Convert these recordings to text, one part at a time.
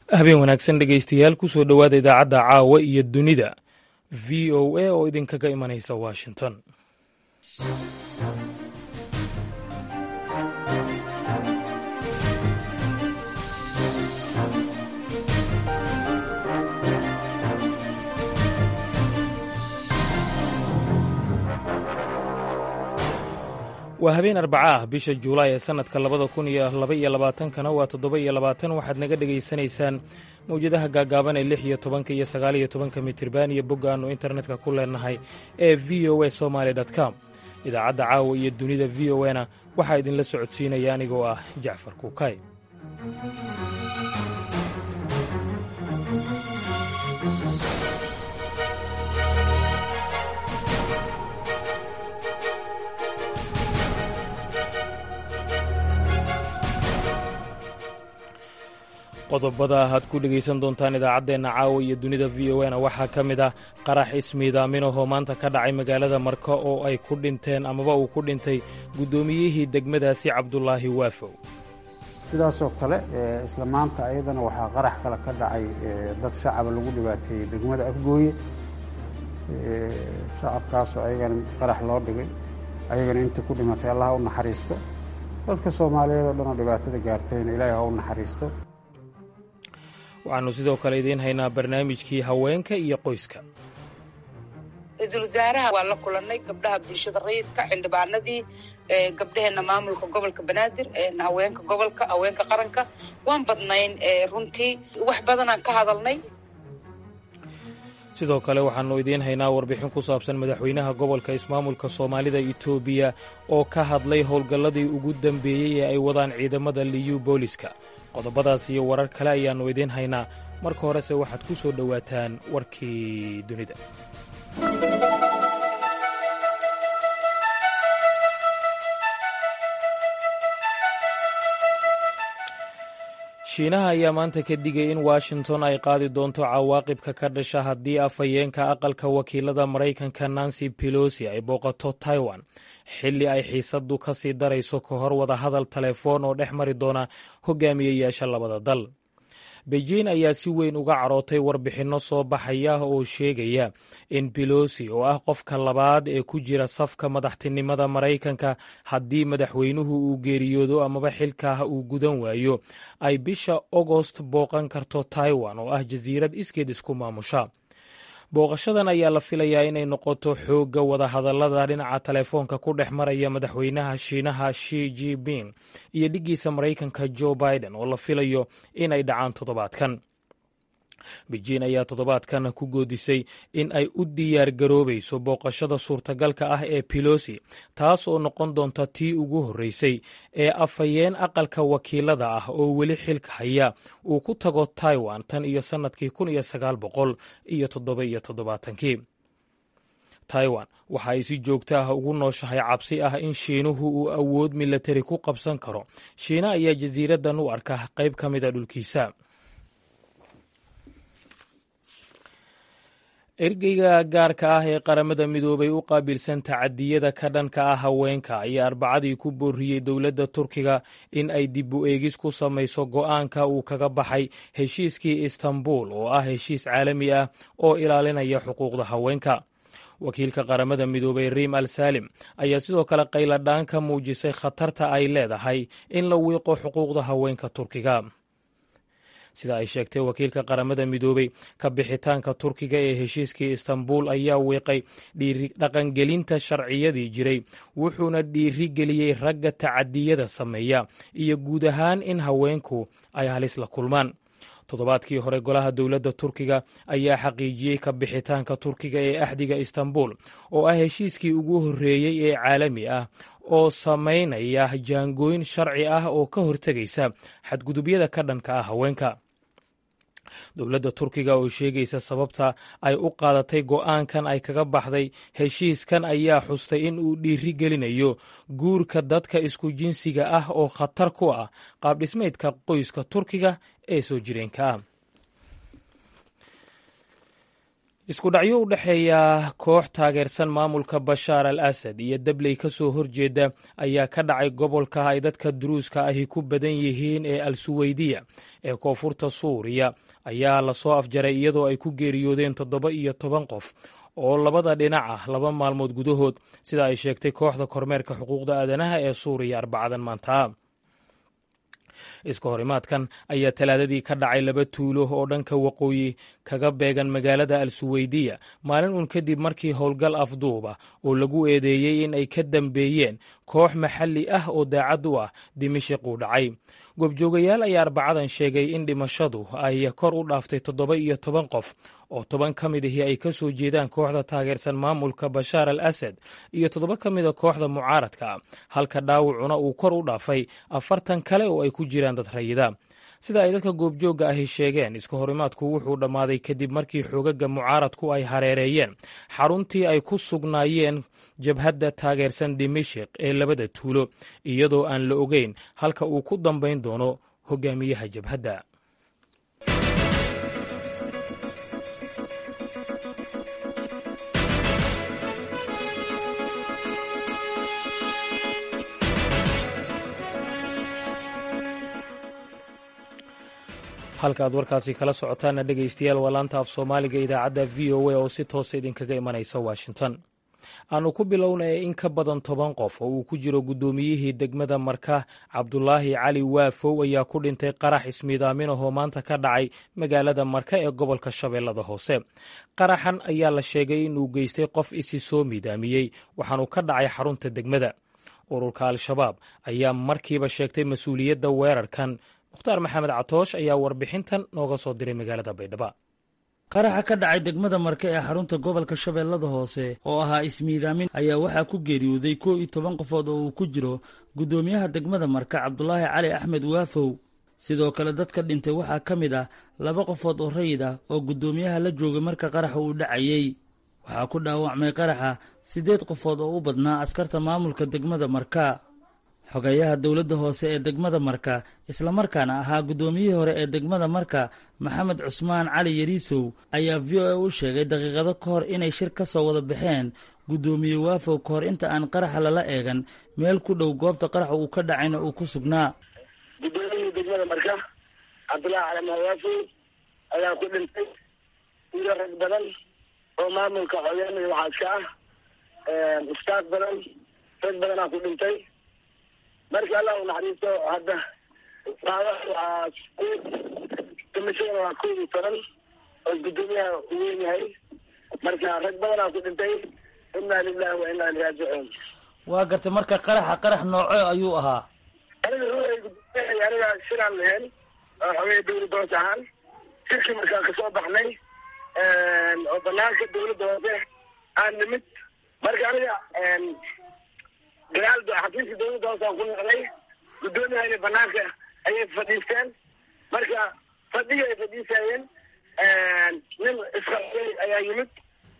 habeen wanaagsan dhegaystayaal kusoo dhowaada idaacadda caawa iyo dunida v o a oo idinkaga imanaysa washington waa habeen arbaca ah bisha juulaay ee sannadka labada kun iyo laba iyo labaatankana waa toddoba iyo labaatan waxaad naga dhegaysanaysaan mawjadaha gaagaaban ee lix iyo tobanka iyo sagaal iyo tobanka mitirban iyo bogga aannu internetka ku leenahay ee v o a somaali com idaacadda caawa iyo dunida v o na waxaa idinla socodsiinaya anigoo ah jacfar kuukay qodobada aad ku dhegaysan doontaan idaacaddeenna caawa iyo dunida v o na waxaa ka mid ah qarax ismiidaaminahoo maanta ka dhacay magaalada marka oo ay ku dhinteen amaba uu ku dhintay guddoomiyihii degmadaasi cabdulaahi waafow sidaasoo kale isla maanta ayadana waxaa qarax kale ka dhacay dad shacaba lagu dhibaateeyey degmada afgooye shacabkaasoo ayagana qarax loo dhigay ayagana intii ku dhimatay allah ha u naxariisto dadka soomaaliyeed oo dhan oo dhibaatada gaartayna ilaahay ha u naxariisto waxaannu sidoo kale idiin haynaa barnaamijkii haweenka iyo qoyska ra-iisul wasaaraha waa la kulannay gabdhaha bulshada rayidka xildhibaanadii gabdhaheenna maamulka gobolka banaadir haweenka gobolka haweenka qaranka waan badnayn runtii wax badanaan ka hadalnay sidoo kale waxaannu idiin haynaa warbixin ku saabsan madaxweynaha gobolka ismaamulka soomaalida itoobiya oo ka hadlay howlgalladii ugu dambeeyey ee ay wadaan ciidamada liyu booliska qodobadaas iyo warar kale ayaannu idiin haynaa marka horese waxaad ku soo dhowaataan warkii dunida shiinaha ayaa maanta ka digay in washington ay qaadi doonto cawaaqibka ka dhasha haddii afhayeenka aqalka wakiilada maraykanka nancy pelosi ay booqato taiwan xilli ay xiisaddu ka sii darayso ka hor wada hadal telefoon oo dhex mari doona hogaamiyeyaasha labada dal beijing ayaa si weyn uga carootay warbixinno soo baxaya oo sheegaya in belosi oo ah qofka labaad ee ku jira safka madaxtinimada maraykanka haddii madaxweynuhu uu geeriyoodo amaba xilkaah uu gudan waayo ay bisha ogost booqan karto taiwan oo ah jasiirad iskeed isku maamusha booqashadan ayaa la filayaa inay noqoto xoogga wadahadallada dhinaca telefoonka ku dhex maraya madaxweynaha shiinaha shi jiping iyo dhiggiisa maraykanka joe biden oo la filayo inay dhacaan toddobaadkan beijing ayaa toddobaadkan ku goodisay in ay u diyaar garoobayso booqashada suurtagalka ah ee pelosi taas oo noqon doonta tii ugu horreysay ee afhayeen aqalka wakiilada ah oo weli xilka haya uu ku tago taiwan tan iyo sannadkii kun iyo sagaal boqol iyo toddoba iyo toddobaatankii taiwan waxa ay si joogto ah ugu nooshahay cabsi ah in shiinuhu uu awood milatari ku qabsan karo shiina ayaa jasiiraddan u arka qayb ka mida dhulkiisa ergeyga gaarka ah ee qaramada midoobay u qaabilsan tacadiyada ka dhanka ah haweenka ayaa arbacadii ku booriyey dowladda turkiga in ay dib u eegis ku samayso go'aanka uu kaga baxay heshiiskii istanbul oo ah heshiis caalami ah oo ilaalinaya xuquuqda haweenka wakiilka qaramada midoobay riim al saalim ayaa sidoo kale qayladhaan ka muujisay khatarta ay leedahay in la wiiqo xuquuqda haweenka turkiga sida ay sheegtay wakiilka qaramada midoobey ka bixitaanka turkiga ee heshiiskii istanbul ayaa wiiqay dhaqangelinta sharciyadii jiray wuxuuna dhiiri geliyey ragga tacadiyada sameeya iyo guud ahaan in haweenku ay halis la kulmaan toddobaadkii hore golaha dowladda turkiga ayaa xaqiijiyey ka bixitaanka turkiga ee axdiga istanbul oo ah heshiiskii ugu horreeyey ee caalami ah oo samaynaya jaangooyn sharci ah oo ka hortegaysa xadgudubyada ka dhanka ah haweenka dowladda turkiga oo sheegaysa sababta ay u qaadatay go'aankan ay kaga baxday heshiiskan ayaa xustay in uu dhiiri gelinayo guurka dadka isku jinsiga ah oo khatar ku ah qaabdhismeydka qoyska turkiga ee soo jireenka ah isku dhacyo u dhexeeya koox taageersan maamulka bashaar al asad iyo dabley ka soo horjeeda ayaa ka dhacay gobolka ay dadka duruuska ahi ku badan yihiin ee al suweydiya ee koonfurta suuriya ayaa lasoo afjaray iyadoo ay ku geeriyoodeen toddoba iyo toban qof oo labada dhinac ah laba maalmood gudahood sida ay sheegtay kooxda kormeerka xuquuqda aadanaha ee suuriya arbacadan maanta iska horimaadkan ayaa talaadadii ka dhacay laba tuulo oo dhanka waqooyi kaga beegan magaalada al suweydiya maalin uun kadib markii howlgal afduuba oo lagu eedeeyey in ay ka dambeeyeen koox maxalli ah oo daacad u ah dimishiq uu dhacay goobjoogayaal ayaa arbacadan sheegay in dhimashadu ay kor u dhaaftay toddoba iyo toban qof oo toban ka mid ahi ay ka soo jeedaan kooxda taageersan maamulka bashaar al asad iyo toddoba ka mida kooxda mucaaradka halka dhaawacuna uu kor u dhaafay afartan kale oo ay ku jiraan dad rayida sida ay dadka goobjoogga ahi sheegeen iska horimaadku wuxuu dhammaaday kadib markii xoogaga mucaaradku ay hareereeyeen xaruntii ay ku sugnaayeen jabhadda taageersan dimashik ee labada tuulo iyadoo aan la ogeyn halka uu ku dambayn doono hogaamiyaha jabhadda halka aad warkaasi kala socotaana dhegaystayaal waa laanta af soomaaliga idaacadda v o a oo si toosa idinkaga imanaysa washington aanu ku bilownay in ka badan toban qof oo uu ku jiro guddoomiyihii degmada marka cabdulaahi cali waafow ayaa ku dhintay qarax ismiidaaminahoo maanta ka dhacay magaalada marka ee gobolka shabeellada hoose qaraxan ayaa la sheegay inuu geystay qof isi soo miidaamiyey waxaanuu ka dhacay xarunta degmada ururka al-shabaab ayaa markiiba sheegtay mas-uuliyadda weerarkan mukhtaar maxamed catoosh ayaa warbixintan nooga soo diray magaalada baydhabo qaraxa ka dhacay degmada marke ee xarunta gobolka shabeellada hoose oo ahaa ismiidaamin ayaa waxaa ku geeriyooday kow iyo toban qofood oo uu ku jiro guddoomiyaha degmada marka cabdulaahi cali axmed waafow sidoo kale dadka dhintay waxaa ka mid ah laba qofood oo rayid ah oo guddoomiyaha la joogay marka qaraxa uu dhacayey waxaa ku dhaawacmay qaraxa siddeed qofood oo u badnaa askarta maamulka degmada marka xogeeyaha dowladda hoose ee degmada marka islamarkaana ahaa guddoomiyihii hore ee degmada marka maxamed cusmaan cali yariisow ayaa v o a u sheegay daqiiqado ka hor inay shir ka soo wada baxeen guddoomiye waafow ka hor inta aan qaraxa lala eegan meel ku dhow goobta qaraxa uu ka dhacayna uu ku sugnaa guddoomiyihii degmada marka cabdulaahi cali mahawaafow ayaa ku dhintay wiilo rag badan oo maamulka xogeynaya waxaa iska ah ustaad badan rag badanaa ku dhintay marka allah u naxariisto hadda waa damashadana waa kow iyo toban oo guddoomiyaha u weyn yahay marka rag badanaa ku dhintay inaa lilahi wa inaa iliraajicuun waa gartay marka qaraxa qarax nooco ayuu ahaa aniga ruuxay guddoomiyahay aniga shiraan lahayn oo xogey dawladda hoose ahaan shirkii markaan kasoo baxnay oo banaanka dawladda hoose aan nimid marka aniga dagaal xafiiska dawladda hoose aan ku noqday guddoomiyahayna banaanka ayay fadhiisteen marka fadhiga ay fadhiisayeen nin isqarxiyey ayaa yimid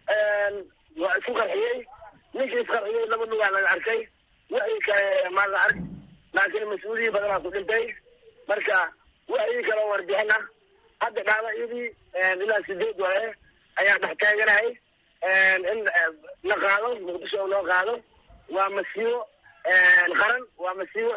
waa isku qarxiyey ninkii isqarxiyey laba lugaa laga arkay waxii kale maa la ark laakiin mas-uuliyiin badanaa ku dhintay marka waxii kale warbixin ah hadda dhaawacyadii ilaa sideed waaye ayaa dhex taaganahay in la qaado muqdisho loo qaado waa masiibo qaran waa masiibo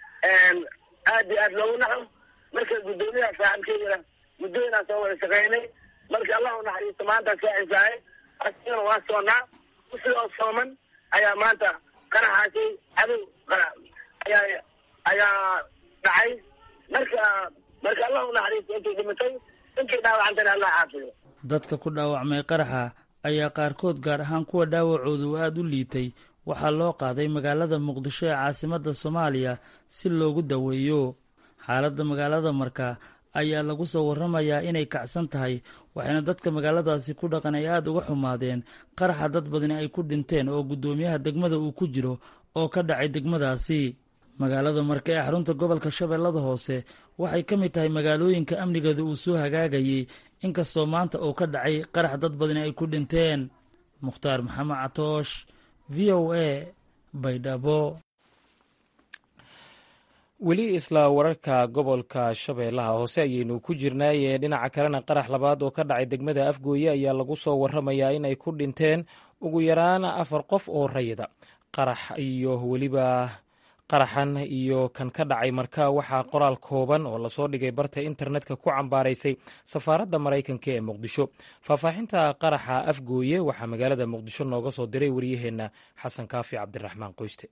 aad iyo aad loogu naxo marka guddoomiyaha saaxibkeydana muddooyinaa soo wada shaqeynay marka allah u naxariisto maanta saacisaaye asigana waa soonaa usigoo sooman ayaa maanta qaraxaasi cadow ayaa ayaa dhacay marka marka allah u naxariisto intay dhimatay intay dhaawacantana allah caafiyo dadka ku dhaawacmay qaraxa ayaa qaarkood gaar ahaan kuwa dhaawacoodu aada u liitay waxaa loo qaaday magaalada muqdisho ee caasimadda soomaaliya si loogu daweeyo xaaladda magaalada marka ayaa lagu soo warramayaa inay kacsan tahay waxayna dadka magaaladaasi ku dhaqan ay aada uga xumaadeen qaraxa dad badani ay ku dhinteen oo guddoomiyaha degmada uu ku jiro oo ka dhacay degmadaasi magaalada marka ee xarunta gobolka shabeellada hoose waxay ka mid tahay magaalooyinka amnigeeda uu soo hagaagayey inkastoo maanta uu ka dhacay qarax dad badani ay ku dhinteen mukhtaar maxamed catoosh v o a baydhabo weli isla wararka gobolka shabeellaha hoose ayaynu ku jirnaayee dhinaca kalena qarax labaad oo ka dhacay degmada afgooye ayaa lagu soo waramayaa inay ku dhinteen ugu yaraan afar qof oo rayida qarax iyo weliba qaraxan iyo kan ka dhacay marka waxaa qoraal kooban oo lasoo dhigay barta internetka ku cambaaraysay safaaradda maraykanka ee muqdisho faahfaaxinta qaraxa afgooye waxaa magaalada muqdisho nooga soo diray waryaheenna xasan kaafi cabdiraxmaan qoyste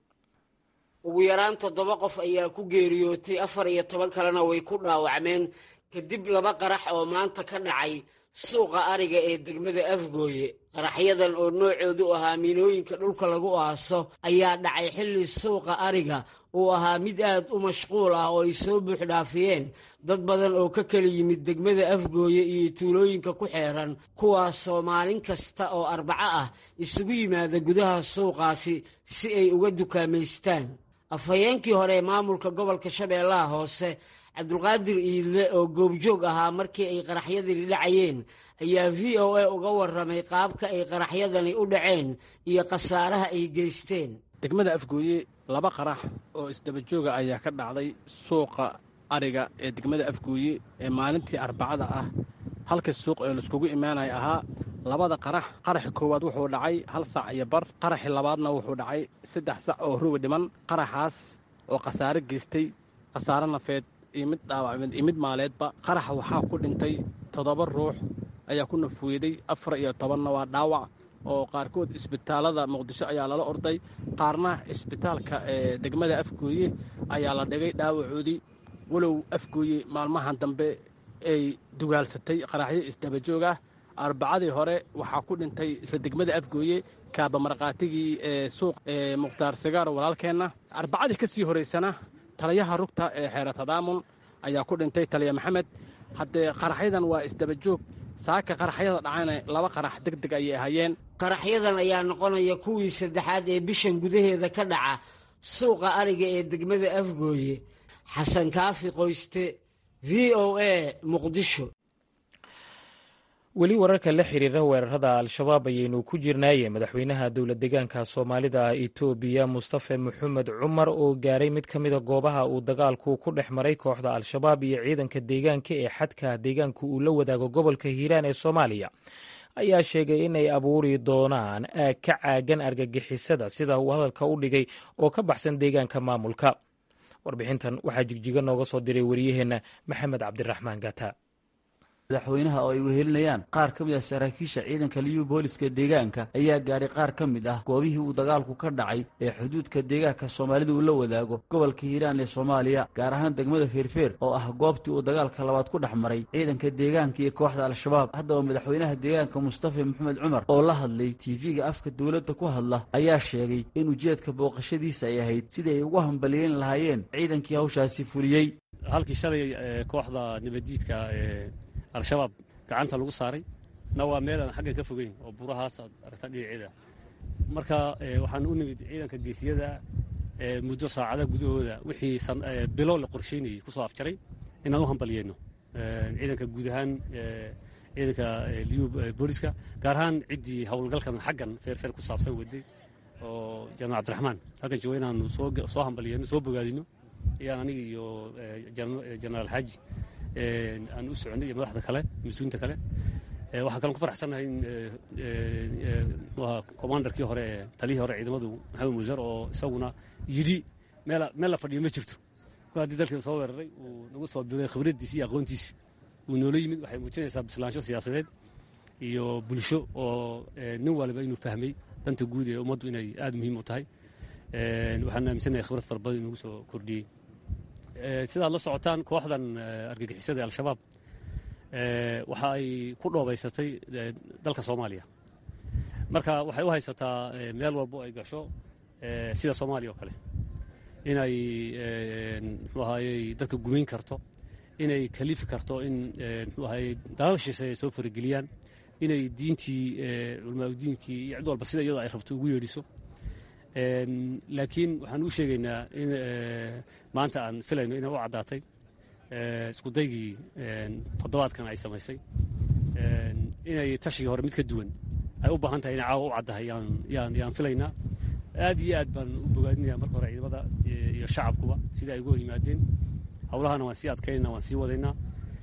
ugu yaraan toddoba qof ayaa ku geeriyootay afar iyo toban kalena way ku dhaawacmeen kadib laba qarax oo maanta ka dhacay suuqa ariga ee degmada afgooye qaraxyadan oo noocoodu ahaa miinooyinka dhulka lagu aaso ayaa dhacay xilli suuqa ariga uu ahaa mid aad u mashquul ah oo ay soo buuxdhaafiyeen dad badan oo ka kala yimid degmada afgooye iyo tuulooyinka ku xeeran kuwaasoo maalin kasta oo arbaco ah isugu yimaada gudaha suuqaasi si ay uga dukaamaystaan afhayeenkii hore ee maamulka gobolka shabeellaha hoose cabdulqaadir iidle oo goobjoog ahaa markii ay qaraxyadani dhacayeen ayaa v o a uga warramay qaabka ay qaraxyadani u dhaceen iyo khasaaraha ay geysteen degmada afgooye laba qarax oo isdaba jooga ayaa ka dhacday suuqa ariga ee degmada afgooye ee maalintii arbacada ah halka suuq ee laiskugu imaanaya ahaa labada qarax qaraxi koowaad wuxuu dhacay hal sac iyo bar qaraxi labaadna wuxuu dhacay saddex sac oo ruwi dhiman qaraxaas oo khasaare geystay khasaare nafeed iyo mid dhaawacmeed iyo mid maaleedba qaraxa waxaa ku dhintay toddoba ruux ayaa ku nafuuyaday afar iyo tobanna waa dhaawac oo qaarkood isbitaalada muqdisho ayaa lala orday qaarna isbitaalka ee degmada afgooye ayaa la dhigay dhaawacoodii walow afgooye maalmahan dambe ay dugaalsatay qaraxyo isdabajoog ah arbacadii hore waxaa ku dhintay isla degmada afgooye kaaba markaatigii ee suuq ee mukhtaar sigaar walaalkeenna arbacadii ka sii horaysana taliyaha rugta ee xeera tadaamun ayaa ku dhintay taliya maxamed haddee qaraxyadan waa isdabajoog saaka qaraxyada dhacana laba qarax deg deg ayay ahayeen qaraxyadan ayaa noqonaya kuwii saddexaad ee bishan gudaheeda ka dhaca suuqa ariga ee degmada afgooye xasan kaafi qoyste v o a muqdisho weli wararka la xiriira weerarada al-shabaab ayaynu ku jirnaaye madaxweynaha dowlad deegaanka soomaalida itoobiya mustafe maxamed cumar oo gaaray mid ka mida goobaha uu dagaalku ku dhex maray kooxda al-shabaab iyo ciidanka deegaanka ee xadka deegaanka uu la wadaago gobolka hiiraan ee soomaaliya ayaa sheegay inay abuuri doonaan aag ka caagan argagixisada sida uu hadalka u dhigay oo ka baxsan deegaanka maamulka warbixintan waxaa jigjiga nooga soo diray wariyaheenna maxamed cabdiraxmaan gata madaxweynaha oo ay wehelinayaan qaar ka mid ah saraakiisha ciidanka liyu booliska deegaanka ayaa gaadhay qaar ka mid ah goobihii uu dagaalku ka dhacay ee xuduudka deegaanka soomaalida uu la wadaago gobolka hiiraan ee soomaaliya gaar ahaan degmada feerfeer oo ah goobtii uu dagaalka labaad ku dhex maray ciidanka deegaanka iyo kooxda al-shabaab haddaba madaxweynaha deegaanka mustafa maxamed cumar oo la hadlay tiifiga afka dowladda ku hadla ayaa sheegay in ujeedka booqashadiisa ay ahayd sidii ay ugu hambaliyeyn lahaayeen ciidankii hawshaasi fuliyey halkii shalay kooxda nabaddiidka al-shabaab gacanta lagu saaray na waa meelaan xagga ka fogeyn oo burahaas aad aragta dhinaceeda marka waxaan u nimid ciidanka geesiyada muddo saacada gudahooda wixii bilo la qorsheynayay kusoo afjaray inaan u hambaliyeyno ciidanka guud ahaan ciidanka liyu booliska gaar ahaan ciddii howlgalkan xaggan feerfeer ku saabsan waday oo janaal cabdiraxmaan halkan jooga inaanu soo hambaliyeyno soo bogaadino iyaan aniga iyo jenaraal xaaji aan u soconay iyo madaxda kale mas-uulinta kale waxaan kalon ku faraxsannahay in commandarkii hore ee taliyihii hore ciidamadu maxamed muusar oo isaguna yidhi meel meel la fadhiyo ma jirto ku haddii dalkii soo weeraray uu nagu soo bilay khibraddiisi iyo aqoontiisi uu noola yimid waxay muujinaysaa bislaansho siyaasadeed iyo bulsho oo nin waliba inuu fahmay danta guud ee ummaddu inay aada muhiim u tahay waxaan aaminsanahay khibrad fara badan inugu soo kordhiyey sidaad la socotaan kooxdan argagixisada ee al-shabaab waxa ay ku dhoobaysatay dalka soomaaliya marka waxay u haysataa meel walbo ay gasho sida soomaaliya oo kale inay muxuu ahaayey dadka gumayn karto inay kalifi karto in muxuu ahaayey dalal shishe ay soo farageliyaan inay diintii culamaauddiinkii iyo cid walba sida iyadoo ay rabto ugu yeedhiso laakiin waxaan u sheegaynaa in maanta aan filayno inay u caddaatay iskudaygii toddobaadkan ay samaysay inay tashigii hore mid ka duwan ay u baahan tahay inay caawa u caddahay yaan filaynaa aad iyo aad baan u bogaadinaya marka hore ciidamada iyo shacabkuba sida ay uga hor yimaadeen howlahana waan sii adkaynana waan sii wadaynaa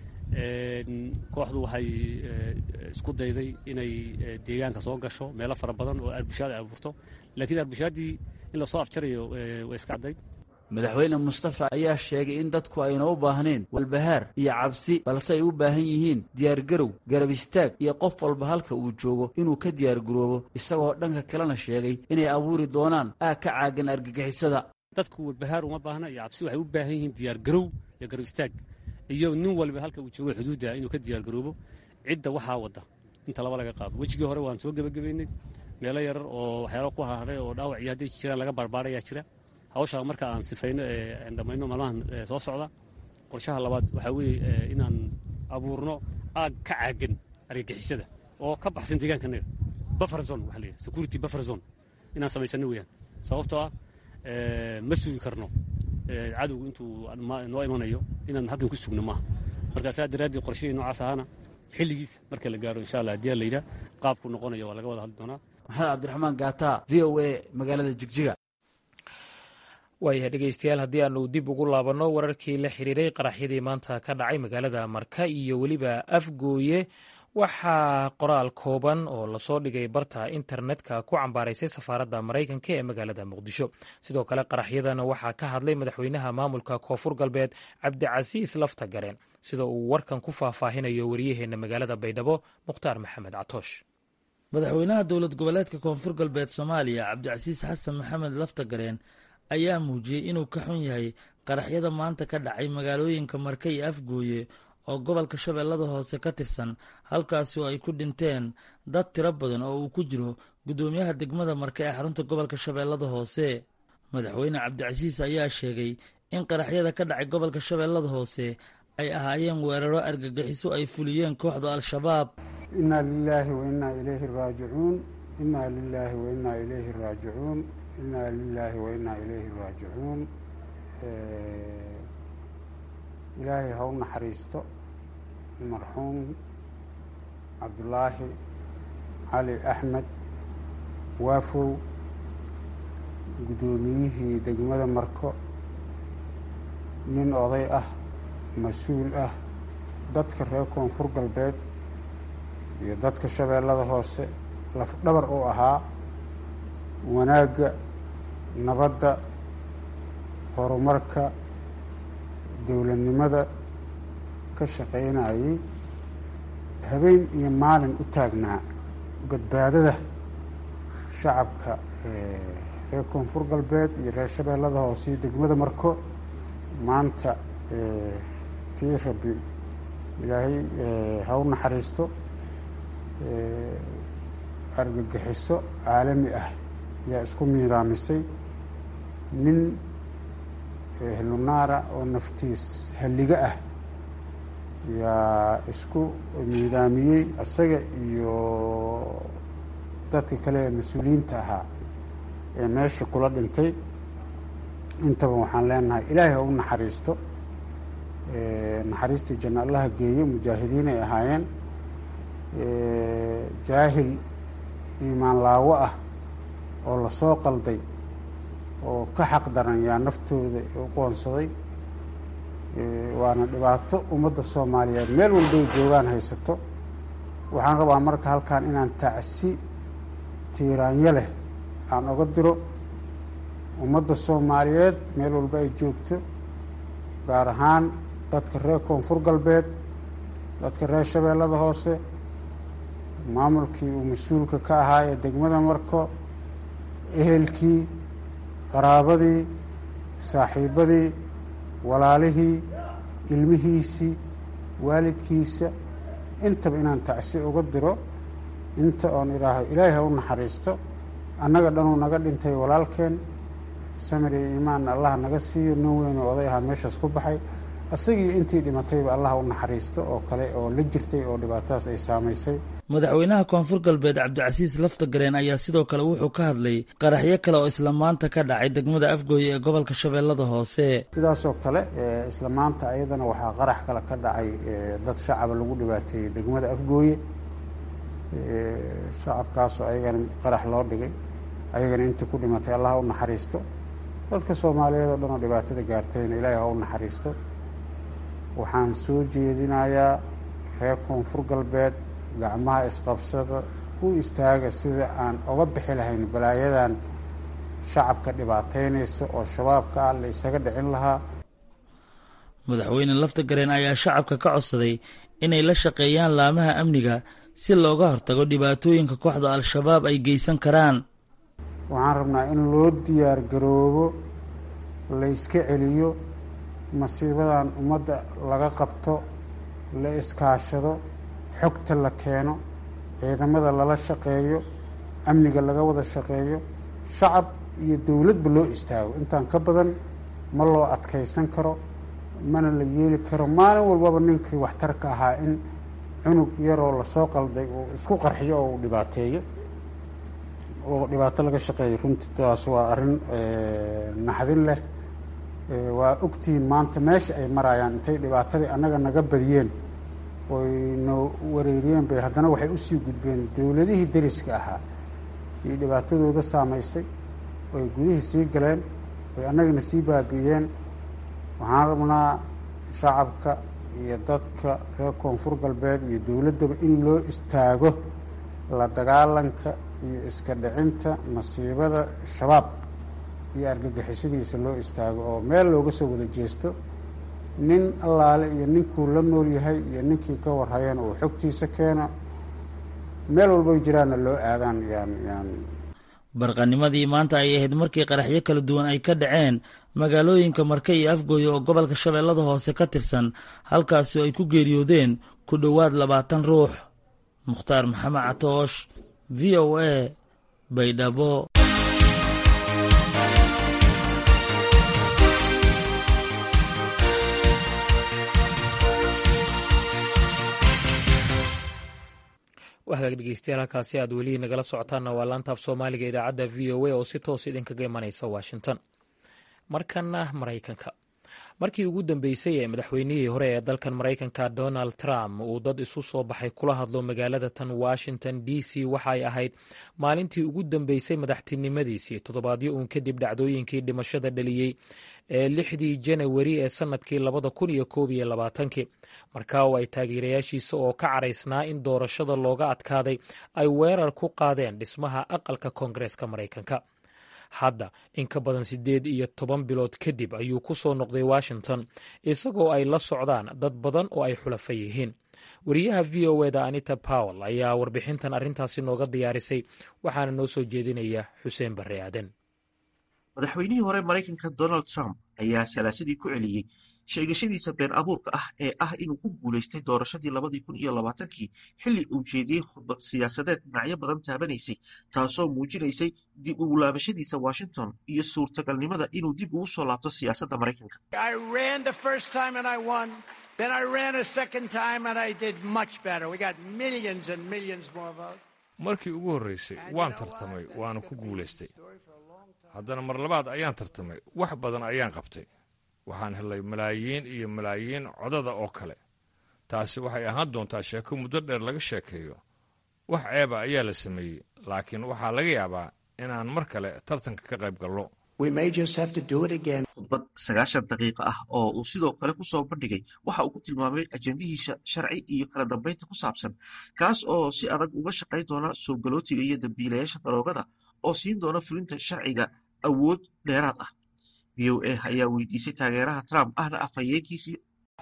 kooxdu waxay isku dayday inay deegaanka soo gasho meelo fara badan oo arbushaad ay abuurto laakiin arbushaadii in lasoo afjarayo way iska caddayd madaxweyne mustafa ayaa sheegay in dadku ayna u baahneen walbahaar iyo cabsi balse ay u baahan yihiin diyaargarow garab istaag iyo qof walba halka uu joogo inuu ka diyaargaroobo isagoo dhanka kalena sheegay inay abuuri doonaan aag ka caagan argagixisada dadku walbahaar uma baahna iyo cabsi waxay u baahan yihiin diyaargarow iyo garab istaag iyo nin walba halka uu joogo xuduudda inuu ka diyaargaroobo cidda waxaa wadda inta laba laga qaado wejigii hore waan soo gebagabeynay meelo yarar oo waxyaalo ku harharay oo dhaawac iyo hadday jiraan laga barbaarayaa jira hawshaa marka aan sifayno ee aan dhammayno maalmahan soo socda qorshaha labaad waxaa weeye inaan abuurno aag ka caagan argagixisada oo ka baxsan deegaankanaga buffer zone waxa leeyahay security buffer zone inaan samaysano weeyaan sababtoo ah ma sugi karno cadowgu intuu noo imanayo inaan halkan ku sugno maaha marka saa daraaddii qorshihii noocaas ahaana xilligiisa marka la gaaro insha allah haddii la yidhaah qaabku noqonayo waa laga wada hadli doonaa maxamed cabdiraxmaan gaata v o a magaalada jigjiga waayahay dhegeystayaal haddii aanu dib ugu laabanno wararkii la xiriiray qaraxyadii maanta ka dhacay magaalada marka iyo weliba afgooye waxaa qoraal kooban oo lasoo dhigay barta internetka ku cambaaraysay safaaradda maraykanka ee magaalada muqdisho sidoo kale qaraxyadana waxaa ka hadlay madaxweynaha maamulka koonfur galbeed cabdicasiis lafta gareen sida uu warkan ku faahfaahinayo wariyaheenna magaalada baydhabo mukhtaar maxamed catoosh madaxweynaha dowlad goboleedka koonfur galbeed soomaaliya cabdicasiis xasan maxamed lafta gareen ayaa muujiyey inuu ka xun yahay qaraxyada maanta ka dhacay magaalooyinka marka iyo afgooye oo gobolka shabeellada hoose ka tirsan halkaasi oo ay ku dhinteen dad tiro badan oo uu ku jiro guddoomiyaha degmada marka ee xarunta gobolka shabeellada hoose madaxweyne cabdicasiis ayaa sheegay in qaraxyada ka dhacay gobolka shabeellada hoose ay ahaayeen weeraro argagixiso ay fuliyeen kooxda al-shabaab inaa lilaahi wa innaa ilayhi raajicuun innaa lilaahi wa innaa ilayhi raajicuun innaa lilaahi wa innaa ilayhi raajicuun ilaahay ha u naxariisto marxuum cabdulaahi cali axmed waafow guddoomiyihii degmada marko nin oday ah mas-uul ah dadka reer koonfur galbeed iyo dadka shabeellada hoose lafdhabar u ahaa wanaagga nabadda horumarka dowladnimada ka shaqaynayay habeen iyo maalin u taagnaa badbaadada shacabka reer koonfur galbeed iyo reer shabeellada hoose iyo degmada marko maanta tii rabbi ilaahay ha u naxariisto argagixiso caalami ah yaa isku miidaamisay nin ehlunaara oo naftiis halliga ah yaa isku miidaamiyey isaga iyo dadka kale ee mas-uuliyiinta ahaa ee meesha kula dhintay intaba waxaan leenahay ilaahay ha u naxariisto naxariistii janna allaha geeyo mujaahidiin ay ahaayeen jaahil iimaan laawo ah oo lasoo qalday oo ka xaq daran yaa naftooda u qoonsaday waana dhibaato ummadda soomaaliyeed meel walbay joogaan haysato waxaan rabaa marka halkan inaan tacsi tiiraanyo leh aan oga diro ummadda soomaaliyeed meel walba ay joogto gaar ahaan dadka reer koonfur galbeed dadka reer shabeellada hoose maamulkii uu mas-uulka ka ahaa ee degmada marko ehelkii qaraabadii saaxiibadii walaalihii ilmihiisii waalidkiisa intaba inaan tacsi uga diro inta oon idhaaho ilaahay ha u naxariisto annaga dhanuu naga dhintay walaalkeen samir iyo iimaanna allah naga siiyo nin weynoo oday ahaa meeshaas ku baxay isagii intii dhimatayba allah u naxariisto oo kale oo la jirtay oo dhibaatadaas ay saamaysay madaxweynaha koonfur galbeed cabdicasiis lafta gareen ayaa sidoo kale wuxuu ka hadlay qaraxyo kale oo isla maanta ka dhacay degmada afgooye ee gobolka shabeellada hoose sidaasoo kale isla maanta ayadana waxaa qarax kale ka dhacay dad shacaba lagu dhibaateeyey degmada afgooye shacabkaasoo ayagana qarax loo dhigay ayagana intii ku dhimatay allah u naxariisto dadka soomaaliyeed oo dhan oo dhibaatada gaartayna ilaahay ha u naxariisto waxaan soo jeedinayaa reer koonfur galbeed gacmaha isqabsada u istaaga sida aan oga bixi lahayn balaayadan shacabka dhibaataynaysa oo shabaabka ah la isaga dhicin lahaa madaxweyne lafta gareen ayaa shacabka ka codsaday inay la shaqeeyaan laamaha amniga si looga hortago dhibaatooyinka kooxda al-shabaab ay geysan karaan waxaan rabnaa in loo diyaar garoobo la iska celiyo masiibadan ummadda laga qabto la iskaashado xogta la keeno ciidamada lala shaqeeyo amniga laga wada shaqeeyo shacab iyo dowladba loo istaago intaan ka badan ma loo adkaysan karo mana la yeeli karo maalin walbaba ninkii waxtarka ahaa in cunug yaroo lasoo qalday uu isku qarxiyo oo uu dhibaateeyo oo dhibaato laga shaqeeyo runtii taas waa arrin naxdin leh waa ogtihiin maanta meesha ay marayaan intay dhibaatadii annaga naga badiyeen oy na wareeriyeen bay haddana waxay usii gudbeen dowladihii deriska ahaa iyo dhibaatadooda saamaysay oy gudihii sii galeen oy annagana sii baabi'iyeen waxaan rabnaa shacabka iyo dadka reer koonfur galbeed iyo dowladdaba in loo istaago la dagaalanka iyo iska dhicinta masiibada shabaab iyo argagixisadiisa loo istaago oo meel looga soo wada jeesto nin allaale iyo ninkuu la nool yahay iyo ninkii ka warhayana uu xogtiisa keeno meel walbay jiraanna loo aadaan yaan yaan barqanimadii maanta ay ahayd markii qaraxyo kala duwan ay ka dhaceen magaalooyinka marke iyo afgooye oo gobolka shabeellada hoose ka tirsan halkaasi oo ay ku geeriyoodeen ku dhowaad labaatan ruux mukhtaar maxamed catoosh v o a baydhabo wahagaag dhegeystayaal halkaasi aad weli nagala socotaanna waa laanta af soomaaliga idaacadda v o a oo si toos idinkaga imanaysa washington markana maraykanka markii ugu dambeysay ee madaxweynihii hore ee dalkan maraykanka donald trump uu dad isu soo baxay kula hadlo magaalada tan washington d c waxay ahayd maalintii ugu dambeysay madaxtinimadiisii toddobaadyo uun kadib dhacdooyinkii dhimashada dhaliyey ee lixdii janawari ee sannadkii labada kun iyo koob iyo labaatankii markaa oo ay taageerayaashiisa oo ka caraysnaa in doorashada looga adkaaday ay weerar ku qaadeen dhismaha aqalka koongareeska maraykanka hadda in ka badan siddeed iyo toban bilood kadib ayuu ku soo noqday washington isagoo ay la socdaan dad badan oo ay xulafa yihiin wariyaha v o eda anita powell ayaa warbixintan arrintaasi nooga diyaarisay waxaana noo soo jeedinaya xuseen barre aaden madaxweynihii hore maraykanka donald trump ayaa salaasadii ku celiyey sheegashadiisa been abuurka ah ee ah inuu ku guulaystay doorashadii labadii kun iyo labaatankii xilli uu jeediyey khudbad siyaasadeed dhinacyo badan taabanaysay taasoo muujinaysay dib ugu laabashadiisa washington iyo suurtagalnimada inuu dib ugu soo laabto siyaasadda maraykanka markii ugu horreysay waan tartamay waana ku guulaystay haddana mar labaad ayaan tartamay wax badan ayaan qabtay waxaan helay malaayiin iyo malaayiin codada oo kale taasi waxay ahaan doontaa sheeko muddo dheer laga sheekeeyo wax ceeba ayaa la sameeyey laakiin waxaa laga yaabaa inaan mar kale tartanka ka qayb gallo khudbad sagaashan daqiiqa ah oo uu sidoo kale ku soo bandhigay waxa uu ku tilmaamay ajendihiisa sharci iyo kala dambaynta ku saabsan kaas oo si adag uga shaqayn doona soo galootiga iyo dambiilayaasha daroogada oo siin doona fulinta sharciga awood dheeraad ah v o a ayaa weydiisay taageeraha trump ahna afhayeenkiisii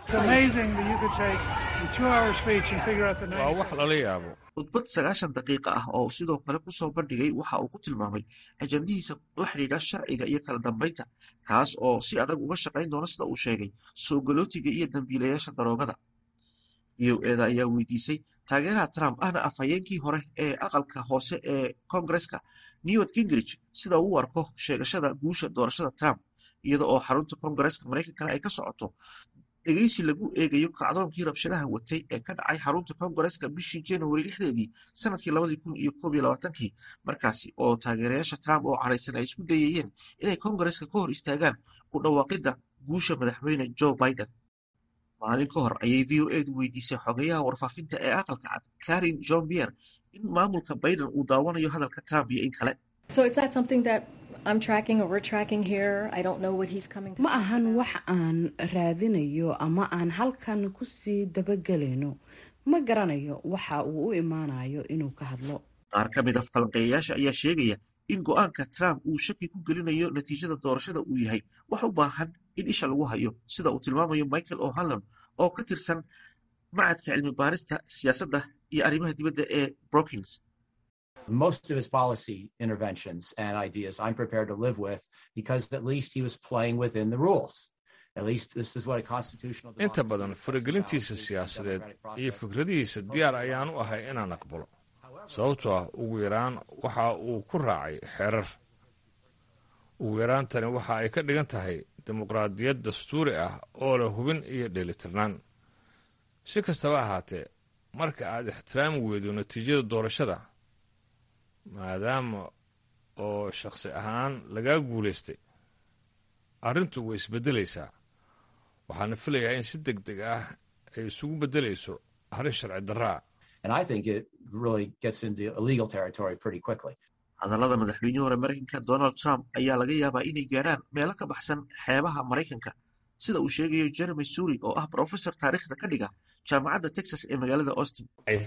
waa wax lala yaabo khudbad sagaashan daqiiqa ah oo sidoo kale ku soo bandhigay waxa uu ku tilmaamay ajandihiisa la xidhiidha sharciga iyo kala dambaynta kaas oo si adag uga shaqayn doona sida uu sheegay soo galootiga iyo dambiilayaasha daroogada v o eda ayaa weydiisay taageeraha trump ahna afhayeenkii hore ee aqalka hoose ee kongareska newt gingrich sida uu u arko sheegashada guusha doorashada trump iyada oo xarunta kongareska maraykankana ay ka socoto dhegeysi lagu eegayo kacdoonkii rabshadaha watay ee ka dhacay xarunta kongareska bishii januari lixdeedii sanadkii labadii kun iyo koob iyo labaatankii markaasi oo taageerayaasha trump oo caraysan ay isku dayayeen inay kongareska ka hor istaagaan ku dhawaaqidda guusha madaxweyne joe biden maalin ka hor ayay v o edu weydiisay xogayaha warfaafinta ee aqalka cad karin john bier in maamulka biden uu daawanayo hadalka trump iyo in kale ma ahan wax aan raadinayo ama aan halkan kusii dabagelayno ma garanayo waxa uu u imaanayo inuu ka hadlo qaar ka mid a falanqeeyayaasha ayaa sheegaya in go'aanka trump uu shaki ku gelinayo natiijada doorashada uu yahay wax u baahan in isha lagu hayo sida uu tilmaamayo michael o'hallan oo ka tirsan macadka cilmi baarista siyaasadda iyo arrimaha dibadda ee brookings most of his policy interventions and ideas I'm prepared to live with because at least he was playing within the rules. At least this is what a constitutional inta badan faragelintiisa siyaasadeed iyo fikradihiisa diyaar ayaan u ahay inaan aqbalo sababtoo ah ugu yaraan waxa uu ku raacay xeerar ugu yaraantani waxa ay ka dhigan tahay dimuqraadiyad dastuuri ah oo leh hubin iyo dheelitirnaan si kastaba ahaatee marka aad ixtiraami weydo natiijada doorashada maadaama oo shakhsi ahaan lagaa guulaystay arrintu way isbeddelaysaa waxaana filayaa in si deg deg ah ay isugu beddelayso arrin sharci darraa hadallada madaxweynihii hore maraykanka donald trump ayaa laga yaabaa inay gaadhaan meelo ka baxsan xeebaha maraykanka sida uu sheegayo jeremy suuri oo ah brofesor taariikhda ka dhiga jaamacadda texas ee magaalada austin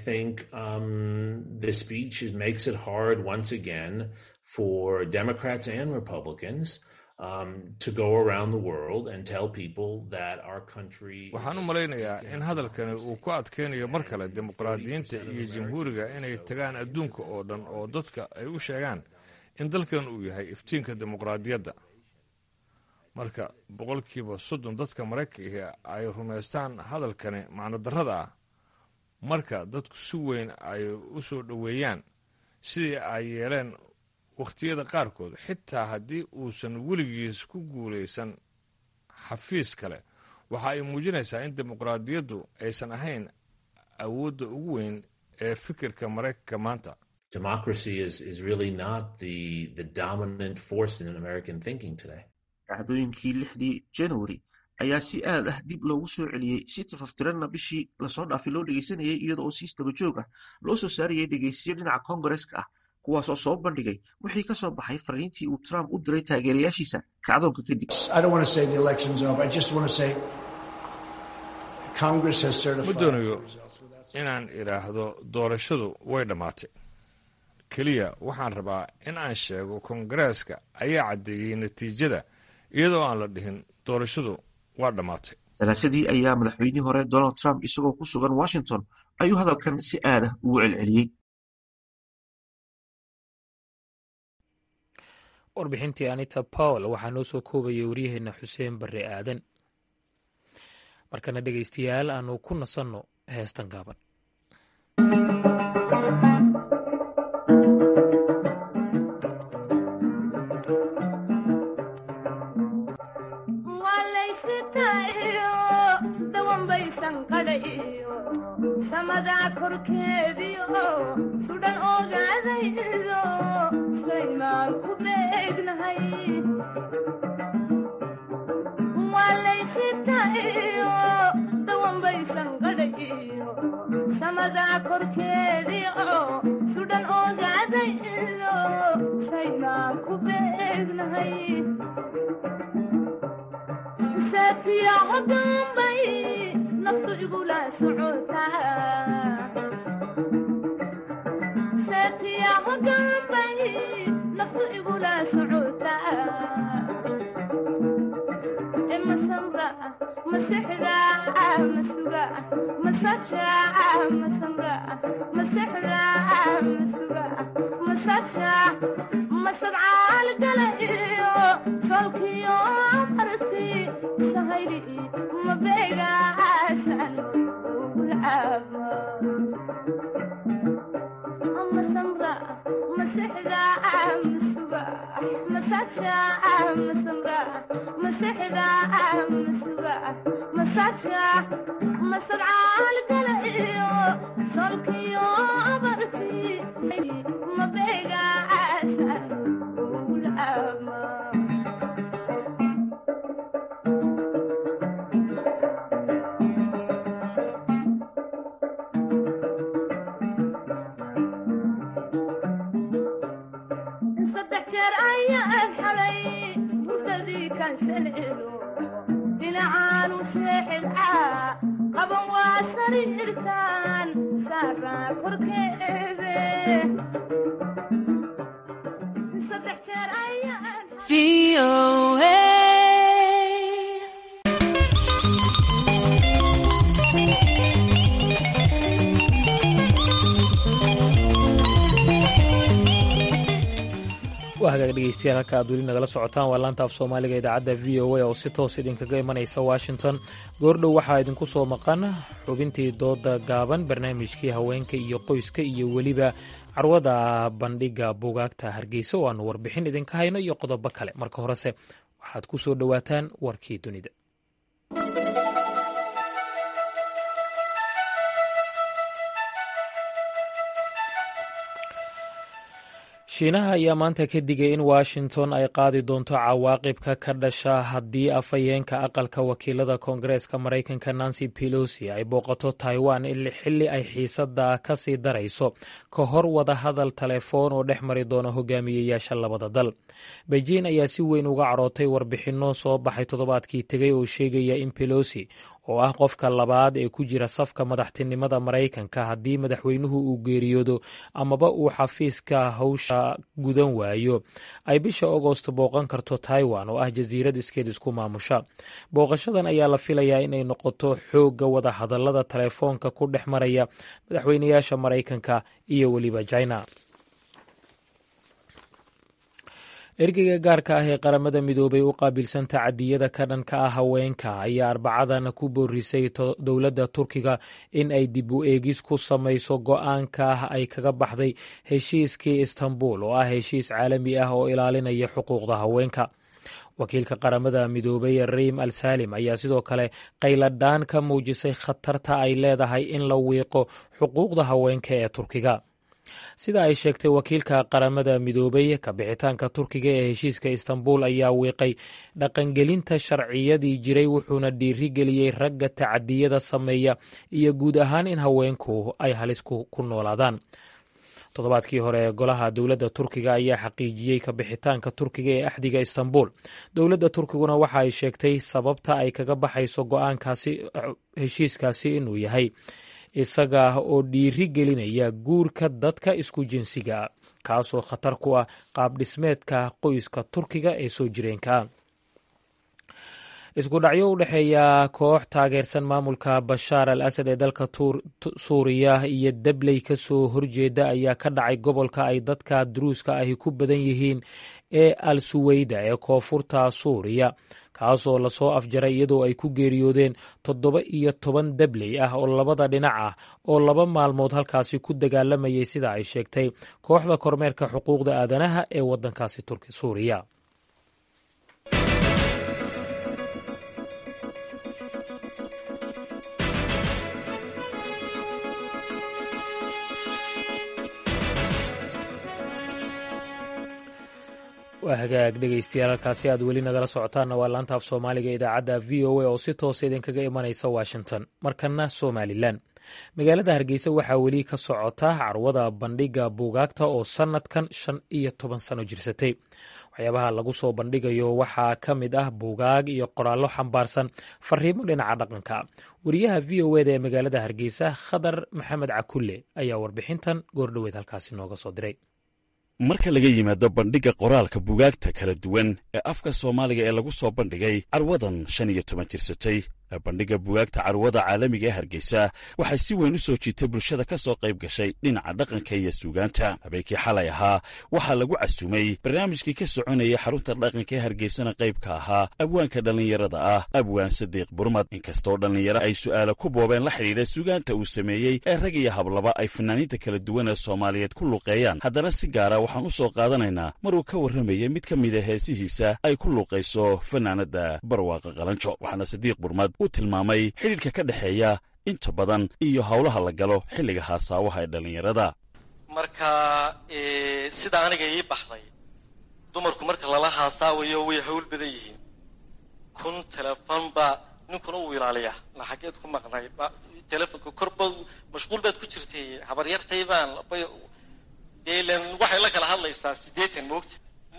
for Democrats and Republicans um, to go around the world and tell people that our country. waxaan u malaynayaa in hadalkani uu ku adkaynayo mar kale dimuqraadiyiinta iyo jamhuuriga inay tagaan adduunka oo dhan oo dadka ay u sheegaan in dalkan uu yahay iftiinka dimuqraadiyadda marka boqolkiiba soddon dadka maraykanka ay rumaystaan hadalkani macnodarrada ah marka dadku si weyn ay u soo dhoweeyaan sidii ay yeeleen wakhtiyada qaarkood xitaa haddii uusan weligiis ku guulaysan xafiis kale waxa ay muujinaysaa in dimuqraadiyaddu aysan ahayn awoodda ugu weyn ee fikirka maraykanka maanta Democracy is, is really not the, the dominant force in American thinking today. dhacdooyinkii lixdii january ayaa si aad ah dib loogu soo celiyey si tifaftiranna bishii lasoo dhaafay loo dhegeysanayay iyada oo siis daba joog ah loo soo saarayay dhegeysiyo dhinaca koongareska ah kuwaasoo soo bandhigay wixii ka soo baxay fariintii uu trump u diray taageerayaashiisa kacdoonka kadib ma doonayo inaan idhaahdo doorashadu way dhammaatay keliya waxaan rabaa in aan sheego koongareeska ayaa caddeeyey natiijada iyadoo aan la dhihin doorashadu waa dhammaatay salaasadii ayaa madaxweynihii hore donald trump isagoo ku sugan washington ayuu hadalkan si aad ah ugu celceliyey warbixintii anita powell waxaa noo soo koobayay waryaheena xuseen barre aadan markana dhegaystayaal aanu ku nasanno heestan gaaban samadaa korkeediio sudhan ogaadaydo saymaan ku beegnahay waalaysitayo dawanbaysan gadhayo samadaa korkeediio sudhan ogaadaydo saymaan ku beegnahay saatiyaco dambay naftu igula socotasaatiyaco dambay naftu igula socotaa e masamra masexda masuga masaja masamra masexda masuga masaja masadcaal gala iyo solkiyo marti sahayli mabeegaasan ugulcaaba masamra masexda masuga masaja masamra masexda masuga masaja masadcaal gala iyo solkiyo marti mabeegaasan ugulcaaba jeer ayaan xalay hurdadii kansaleelo dhinacaanu seexidcaa qaban waa sariirtaan saaraa korkeede saddex jeer ayaan waa hagaag dhegeystayaal halka aad weli nagala socotaan waa laanta af soomaaliga idaacadda v o a oo si toos idinkaga imanaysa washington goordhow waxaa idinku soo maqan xubintii dooda gaaban barnaamijkii haweenka iyo qoyska iyo weliba carwada bandhiga bugaagta hargeysa oo aanu warbixin idinka hayno iyo qodobo kale marka horese waxaad ku soo dhowaataan warkii dunida shiinaha ayaa maanta ka digay in washington ay qaadi doonto cawaaqibka ka dhasha haddii afhayeenka aqalka wakiilada koongareeska maraykanka nancy pelosi ay booqato taiwan xilli ay xiisada ka sii darayso ka hor wada hadal telefoon oo dhex mari doona hogaamiyeyaasha labada dal beijing ayaa si weyn uga carootay warbixinno soo baxay toddobaadkii tegay oo sheegaya in pelosi oo ah qofka labaad ee ku jira safka madaxtinimada maraykanka haddii madaxweynuhu uu geeriyoodo amaba uu xafiiska hawsha gudan waayo ay bisha agost booqan karto taiwan oo ah jasiirad iskeed isku maamusha booqashadan ayaa la filayaa inay noqoto xoogga wada hadallada telefoonka ku dhex maraya madaxweynayaasha maraykanka iyo weliba china ergeyga gaarka ah ee qaramada midoobay u qaabilsan tacadiyada ka dhanka ah haweenka ayaa arbacadan ku boorisay dowladda turkiga in ay dib u eegis ku samayso go-aanka ay kaga baxday heshiiskii istanbul oo ah heshiis caalami ah oo ilaalinaya xuquuqda haweenka wakiilka qaramada midoobay riim al saalim ayaa sidoo kale qayladhaan ka muujisay khatarta ay leedahay in la wiiqo xuquuqda haweenka ee turkiga sida ay sheegtay wakiilka qaramada midoobay kabixitaanka turkiga ee heshiiska istanbul ayaa wiiqay dhaqangelinta sharciyadii jiray wuxuuna dhiirigeliyey ragga tacadiyada sameeya iyo guud ahaan in haweenku ay halis ku noolaadaan toddobaadkii hore golaha dowladda turkiga ayaa xaqiijiyey kabixitaanka turkiga ee axdiga istanbul dowladda turkiguna waxa ay sheegtay sababta ay kaga baxayso go-aankaasi heshiiskaasi inuu yahay isaga oo dhiiri gelinaya guurka dadka isku jinsiga kaasoo khatar ku ah qaab dhismeedka qoyska turkiga ee soo jireenka isku dhacyo u dhexeeya koox taageersan maamulka bashaar al asad ee dalka suuriya iyo dabley ka soo horjeeda ayaa ka dhacay gobolka ay dadka duruuska ahi ku badan yihiin ee al suweyda ee koonfurta suuriya kaasoo lasoo afjaray iyadoo ay ku geeriyoodeen toddoba iyo toban dabley ah oo labada dhinac ah oo laba maalmood halkaasi ku dagaalamayay sida ay sheegtay kooxda kormeerka xuquuqda aadanaha ee waddankaasi suuriya waa hagaag dhegeystayaal halkaasi aad weli nagala socotaanna waa laanta af soomaaliga idaacadda v o a oo si toosa idinkaga imanaysa washington markana somalilan magaalada hargeysa waxaa weli ka socota carwada bandhiga buugaagta oo sannadkan shan iyo toban sano jirsatay waxyaabaha lagu soo bandhigayo waxaa ka mid ah buugaag iyo qoraallo xambaarsan fariimo dhinaca dhaqanka wariyaha v o eda ee magaalada hargeysa khadar maxamed cakulle ayaa warbixintan goordhoweed halkaasi nooga soo diray marka laga yimaado bandhigga qoraalka bugaagta kala duwan ee afka soomaaliga ee lagu soo bandhigay carwadan shan iyo toban jirsatay ee bandhigga bugaagta carwada caalamiga ee hargeysa waxay si weyn u soo jiitay bulshada ka soo qayb gashay dhinaca dhaqanka iyo suugaanta habeenkii xalay ahaa waxaa lagu casuumay barnaamijkii ka soconayay xarunta dhaqanka ee hargeysana qayb ka ahaa abwaanka dhallinyarada ah abwaan sadiiq burmad inkastoo dhallinyaro ay su'aalo ku boobeen la xidhiidha suugaanta uu sameeyey ee rag iyo hablaba ay fanaaniinta kala duwan ee soomaaliyeed ku luuqeeyaan haddana si gaara waxaan u soo qaadanaynaa maruu ka warramayay mid ka mida heesihiisa ay ku luuqayso fanaanadda barwaaqa qalanjo waxaana sadiiq burmad uu tilmaamay xidhiidhka ka dhexeeya inta badan iyo howlaha la galo xilliga haasaawaha ee dhallinyarada marka sida aniga ii baxday dumarku marka lala haasaawayo way hawl badan yihiin kun telefon baa ninkuna uu ilaaliyaa la xaggeed ku maqnay telefonka korba mashquul baad ku jirtay habaryartay baan dee ilan waxay la kala hadlaysaa siddeetan moogta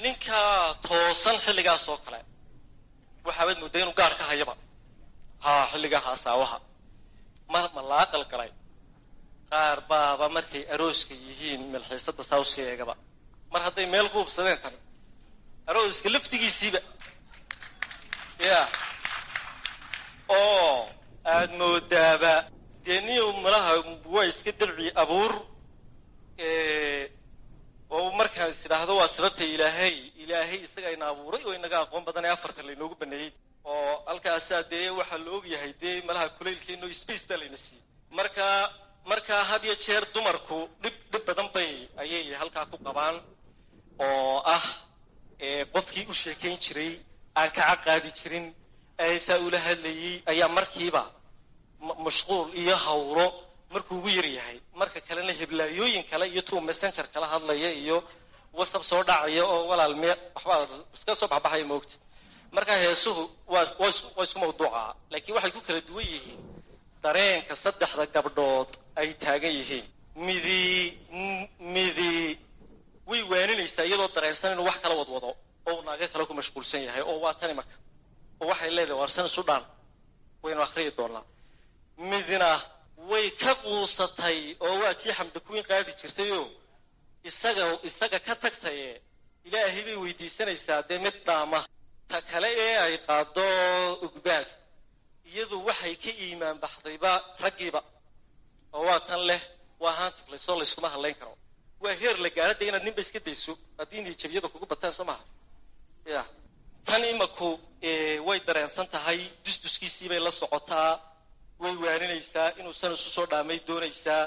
ninka toosan xilligaas oo kale waxaabaad mooddaa inuu gaar ka hayaba haa xilligaa haasaawaha mar ma la aqal galay qaar baaba markay arooska yihiin milxiisada saa usii eegaba mar hadday meel ku hubsadeen tan arooska laftigiisiiba ya oo aad moodaaba dee niyow malaha waa iska dabci abuur oo markaan is idhaahdo waa sababta ilaahay ilaahay isaga ina abuuray oo inaga aqoon badan ee afartan laynoogu baneeyey oo halkaasaa dee waxaa la ogyahay dee malaha kulaylkeeno space baa layna siiyey marka markaa had iyo jeer dumarku dhib dhib badan bay ayay halkaa ku qabaan oo ah qofkii u sheekayn jiray aan kaca qaadi jirin saa ula hadlayey ayaa markiiba mashquul iyo hawlo markuu ugu yar yahay marka kalena heblaayooyin kale iyo tuu messenger kala hadlaya iyo whatsapp soo dhacaya oo walaal me waxbaa iska soo baxbaxaya moogta marka heesuhu waa waa isku mawduuca laakiin waxay ku kala duwan yihiin dareenka saddexda gabdhood ay taagan yihiin midi midi way waaninaysaa iyadoo dareensan inuu wax kala wadwado oo uu naaga kale ku mashquulsan yahay oo waa tani marka oo waxay leedahay warsan isu dhaan waynu akhriyi doonaa midna way ka quusatay oo waa tii xamda kuwiin qaadi jirtayoo isaga isaga ka tagtaye ilaahay bay weydiisanaysaa dee mid dhaama ta kale ee ay qaado ugbaad iyadu waxay ka iimaan baxdayba raggiiba oo waa tan leh waa haantiflaysoo layskuma hadlayn karo waa heer la gaara dee inaad ninba iska dayso haddii niyajabiyada kugu bataan soo maha ya tan imaku way dareensan tahay dusduskiisii bay la socotaa way waaninaysaa inuusan isu soo dhaamay doonaysaa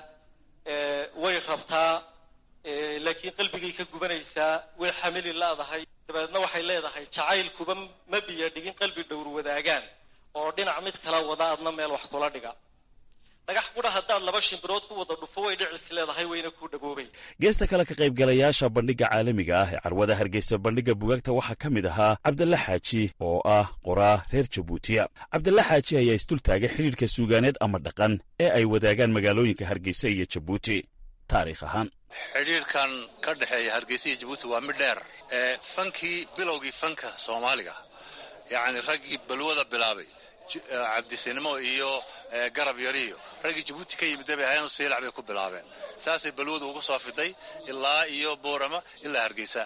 way rabtaa laakiin qalbigay ka gubanaysaa way xamili laadahay dabeedna waxay leedahay jacaylkuba ma biya dhigin qalbi dhowr wadaagaan oo dhinac mid kala wada adna meel wax kula dhiga dhagax qudha haddaad laba shimbirood ku wada dhufo way dhicis leedahay wayna ku dhagoobay geesta kale ka qaybgalayaasha bandhigga caalamiga ah ee carwada hargeysa bandhigga bugaagta waxaa ka mid ahaa cabdalla xaaji oo ah qoraa reer jabuutiya cabdalla xaaji ayaa isdultaagay xidhiidhka suugaaneed ama dhaqan ee ay wadaagaan magaalooyinka hargeysa iyo jabuuti taariikh ahaan xidhiidhkan ka dhexeeya hargeysa iyo jabuuti waa mid dheer ee fankii bilowgii fanka soomaaliga yacni raggii balwada bilaabay cabdisinimo iyo garab yariyo raggii jabuuti ka yimid bay ahayn siilac bay ku bilaabeen saasay balwadu ugu soo fiday ilaa iyo boorama ilaa hargeysa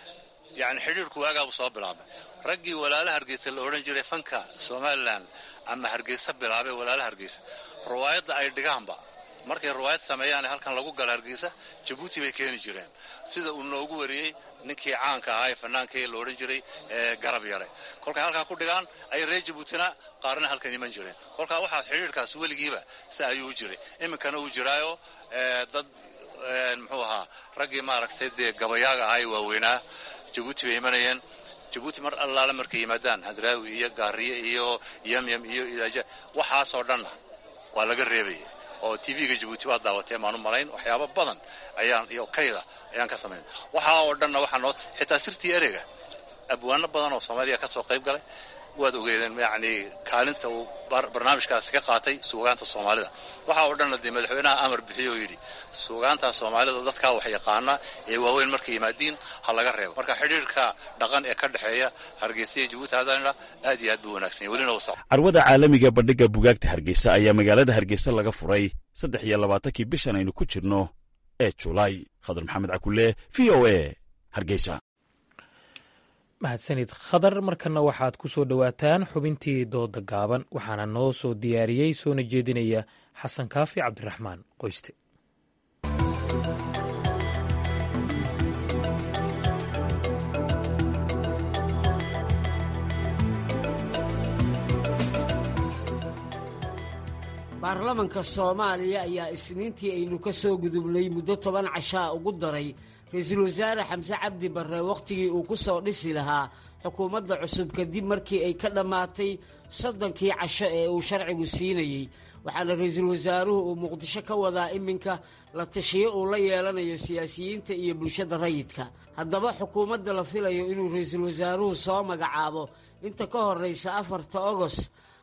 yacni xidhiirku waagaabuu soo bilaabay raggii walaala hargeysa la odhan jiray fanka somalilan ama hargeysa bilaabay walaala hargeysa riwaayadda ay dhigaanba markay riwaayad sameeyaan halkan lagu gala hargeysa jabuuti bay keeni jireen sida uu noogu wariyey ninkii caanka ahaa ee fanaankii la odhan jiray garab yare kolkay halkaa ku dhigaan ayay reer jabuutina qaarna halkan iman jireen kolkaa waxaa xidhiirkaas weligiiba si ayuu u jiray iminkana uu jiraayo dad muxuu ahaa raggii maaragtay dee gabayaaga ahaa ee waaweynaa jabuuti bay imanayeen jabuuti mar allaale markay yimaadaan hadraawi iyo gaariye iyo yamyam iyo idaaja waxaasoo dhanna waa laga reebaya oo tv-ga jabuuti waa daawatee maanu malayn waxyaabo badan ayaan iyo kayda ayaan ka samayn waxaa oo dhanna waxaa noo xitaa sirtii ereyga abwaano badan oo soomaaliya ka soo qayb galay waad ogeedeen yacni kaalinta uu barnaamijkaasi ka qaatay suugaanta soomaalida waxaa oo dhanna dee madaxweynaha amar bixiyo oo yidhi suugaanta soomaalida dadkaa wax yaqaana ee waaweyn markay yimaadiin ha laga reebo marka xidhiirka dhaqan ee ka dhexeeya hargeysa iyo jabuuti haddaanidha aad iyo aad buu wanaagsan yahy welina usa carwada caalamiga bandhigga bugaagta hargeysa ayaa magaalada hargeysa laga furay saddex iyo labaatankii bishan aynu ku jirno ee julaay khadar maxamed cakulle v o a hargeysa mahadsanid khadar markana waxaad ku soo dhowaataan xubintii dooda gaaban waxaana noo soo diyaariyey soona jeedinaya xasan kaafi cabdiraxmaan qoyste baarlamanka soomaaliya ayaa isniintii aynu ka soo gudubnay muddo toban cashaa ugu daray ra-iisul wasaare xamse cabdi barre wakhtigii uu ku soo dhisi lahaa xukuumadda cusub kadib markii ay ka dhammaatay soddonkii casho ee uu sharcigu siinayey waxaana ra-iisul wasaaruhu uu muqdisho ka wadaa iminka la tashiyo uu la yeelanayo siyaasiyiinta iyo bulshada rayidka haddaba xukuumadda la filayo inuu ra-iisul wasaaruhu soo magacaabo inta ka horraysa afarta ogos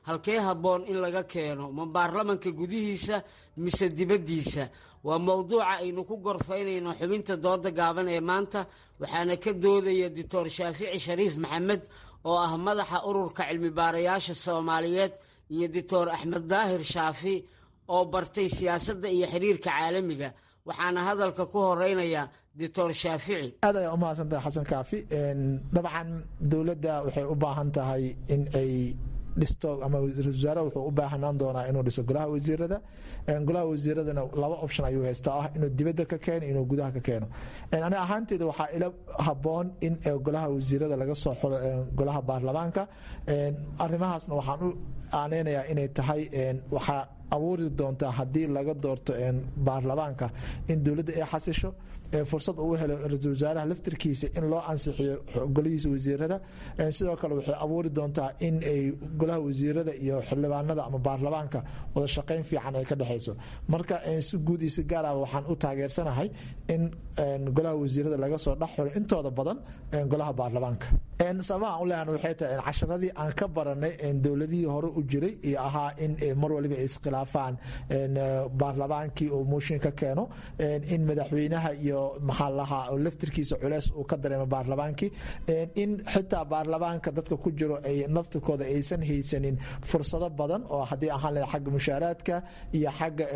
halkee habboon in laga keeno ma baarlamanka gudihiisa mise dibaddiisa waa mowduuca aynu ku gorfaynayno xubinta dooda gaaban ee maanta waxaana ka doodaya doctor shaafici shariif maxamed oo ah madaxa ururka cilmibaarayaasha soomaaliyeed iyo doctor axmed daahir shaafi oo bartay siyaasadda iyo xiriirka caalamiga waxaana hadalka ku horeynaya doctor shaafici aad ayaa u mahadsantahay xasan kaafi dabcan dowladda waxay u baahan tahay in ay dhisto ama ra-isul wasaare wuxuu u baahanaan doonaa inuu dhiso golaha wasiirada golaha wasiiradana laba option ayuu haystaa ah inuu dibadda ka keeno inuu gudaha ka keeno aniga ahaanteeda waxaa ila habboon in golaha wasiirada laga soo xulo golaha baarlamaanka arrimahaasna waxaan u aaneynayaa inay tahay waxaa abuuri doontaa haddii laga doorto baarlamaanka in dowladda ay xasisho fursad uu helo ra-isul wasaaraha laftirkiisa in loo ansixiyo golihiisa wasiirada sidoo kale waxay abuuri doontaa in ay golaha wasiirada iyo xildhibaanada ama baarlamaanka wada shaqayn fiican ay ka dhexayso marka si guud iyo si gaar ah waxaan u taageersanahay in golaha wasiirada laga soo dhex xulo intooda badan golaha baarlamaanka sababaha u leehan waxay tahay casharadii aan ka baranay dowladihii hore u jiray iyo ahaa in mar waliba ay iskhilaafaan baarlamaankii uu mooshin ka keeno in madaxweynaha iyo maxaa lahaa laftirkiisa culeys uu ka dareemo baarlamaankii in xitaa baarlamaanka dadka ku jiro ay naftirkooda aysan haysanin fursado badan oo haddii ahaan laha xagga mushaaraadka iyo xagga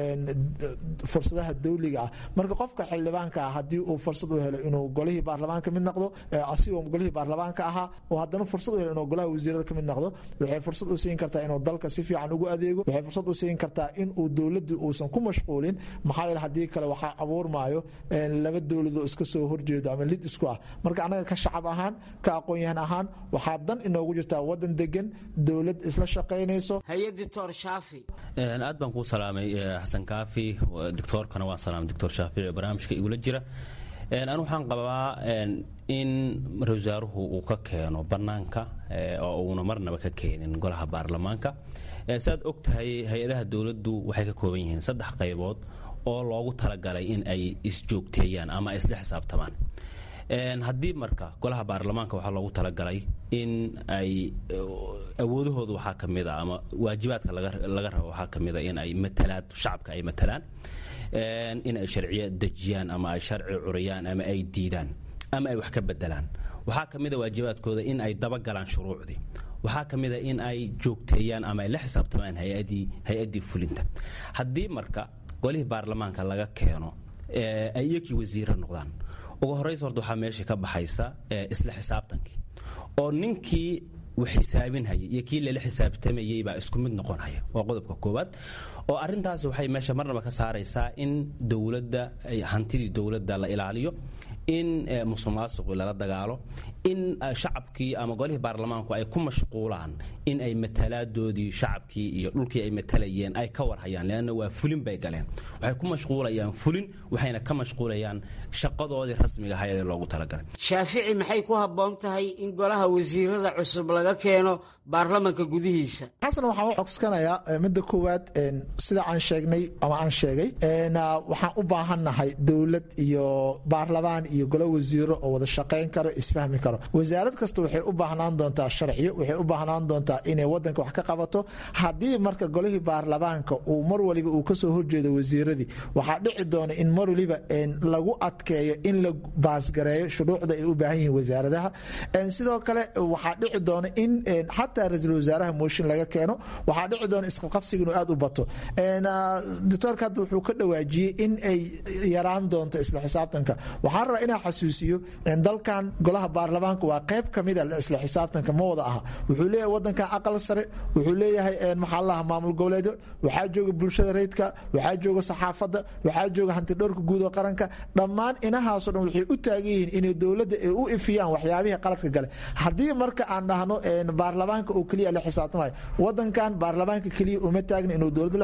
fursadaha dawliga ah marka qofka xildhibaanka ah haddii uu fursad u helo inuu golihii baarlamaanka mid noqdo asigoo golihii baarlamaanka ahaa oo haddana fursad u helo inuu golaha wasiirada ka mid noqdo waxay fursad u siin kartaa inuu dalka si fiican ugu adeego waxay fursad u siin kartaa in uu dowladii uusan ku mashquulin maxaa yeele haddii kale waxaa abuurmaayo laba dowladoo iska soo horjeedo ama lid isku ah marka annaga ka shacab ahaan ka aqoon-yahan ahaan waxaa dan inoogu jirtaa wadan degan dowlad isla shaqaynayso haye doctor shaafi aad baan kuu salaamay xasan kaafi doctoorkana waan salaamay doctor shaafici oo barnaamijka igula jira anu waxaan qabaa in ra wasaaruhu uu ka keeno bannaanka oo uuna marnaba ka keenin golaha baarlamaanka saaad og tahay hay-adaha dowladdu waxay ka kooban yihiin saddex qaybood oo loogu talagalay in ay isjoogteeyaan ama ay isla xisaabtamaan haddii marka golaha baarlamaanka waxaa loogu talagalay in ay awoodahooda waxaa ka mida ama waajibaadka laga rabo waxaa ka mida in ay matalaad shacabka ay matalaan in ay sharciyo dejiyaan ama ay sharci curiyaan ama ay diidaan ama ay wax ka bedelaan waxaa ka mida waajibaadkooda in ay dabagalaan shuruucdii waxaa ka mida in ay joogteeyaan ama ay la xisaabtamaan hay-addii fulinta haddii marka golihii baarlamaanka laga keeno ay iyakii wasiiro noqdaan ugu horraysa horta waxaa meesha ka baxaysa isla xisaabtankii oo ninkii wax xisaabinhaya iyo kii lala xisaabtamayey baa isku mid noqonhaya waa qodobka koowaad oo arrintaasi waxay meesha marnaba ka saaraysaa in dowladda hantidii dowladda la ilaaliyo in musuqmaasuqi lala dagaalo in shacabkii ama golihii baarlamaanku ay ku mashquulaan in ay matalaadoodii shacabkii iyo dhulkii ay matalayeen ay ka warhayaan leanna waa fulin bay galeen waxay ku mashquulayaan fulin waxayna ka mashquulayaan shaqadoodii rasmiga ahayd ee loogu talagalay shaafici maxay ku habboon tahay in golaha wasiirada cusub laga keeno baarlamanka gudihiisa xasan waxaan u codsanayaa midda koowaad sida aan sheegnay ama aan sheegay waxaan u baahannahay dowlad iyo baarlamaan iyo golo wasiiro oo wada shaqayn karo isfahmi karo wasaarad kasta waxay u baahnaan doontaa sharciyo waxay u baahnaan doontaa inay wadanka wax ka qabato haddii marka golihii baarlamaanka uu mar waliba uu kasoo horjeedo wasiiradii waxaa dhici doona in mar waliba lagu adkeeyo in la baasgareeyo shuruucda ay u baahan yihiin wasaaradaha sidoo kale waxaa dhici doona in xataa ra-iisul wasaaraha mooshin laga keeno waxaa dhici doona isqabqabsiga inuu aad u bato doctoorka hadda wuxuu ka dhawaajiyey in ay yaraan doonto isla xisaabtanka waxaan rabaa inaa xasuusiyo dalkan golaha baarlamaanka waa qayb kamida isla xisaabtanka ma wada aha wuxuu leeyahay wadankan aqal sare wuxuu leeyahay maxaa laha maamul goboleedyo waxaa jooga bulshada rayidka waxaa jooga saxaafadda waxaa jooga hantidhowrka guud oo qaranka dhammaan inahaasoo dhan waxay u taagan yihiin inay dowladda ay u ifiyaan waxyaabihii qaladka gale haddii marka aan dhahno baarlamaanka oo keliya la xisaabtamayo wadankan baarlamaanka keliya uma taagna inuu dowladda la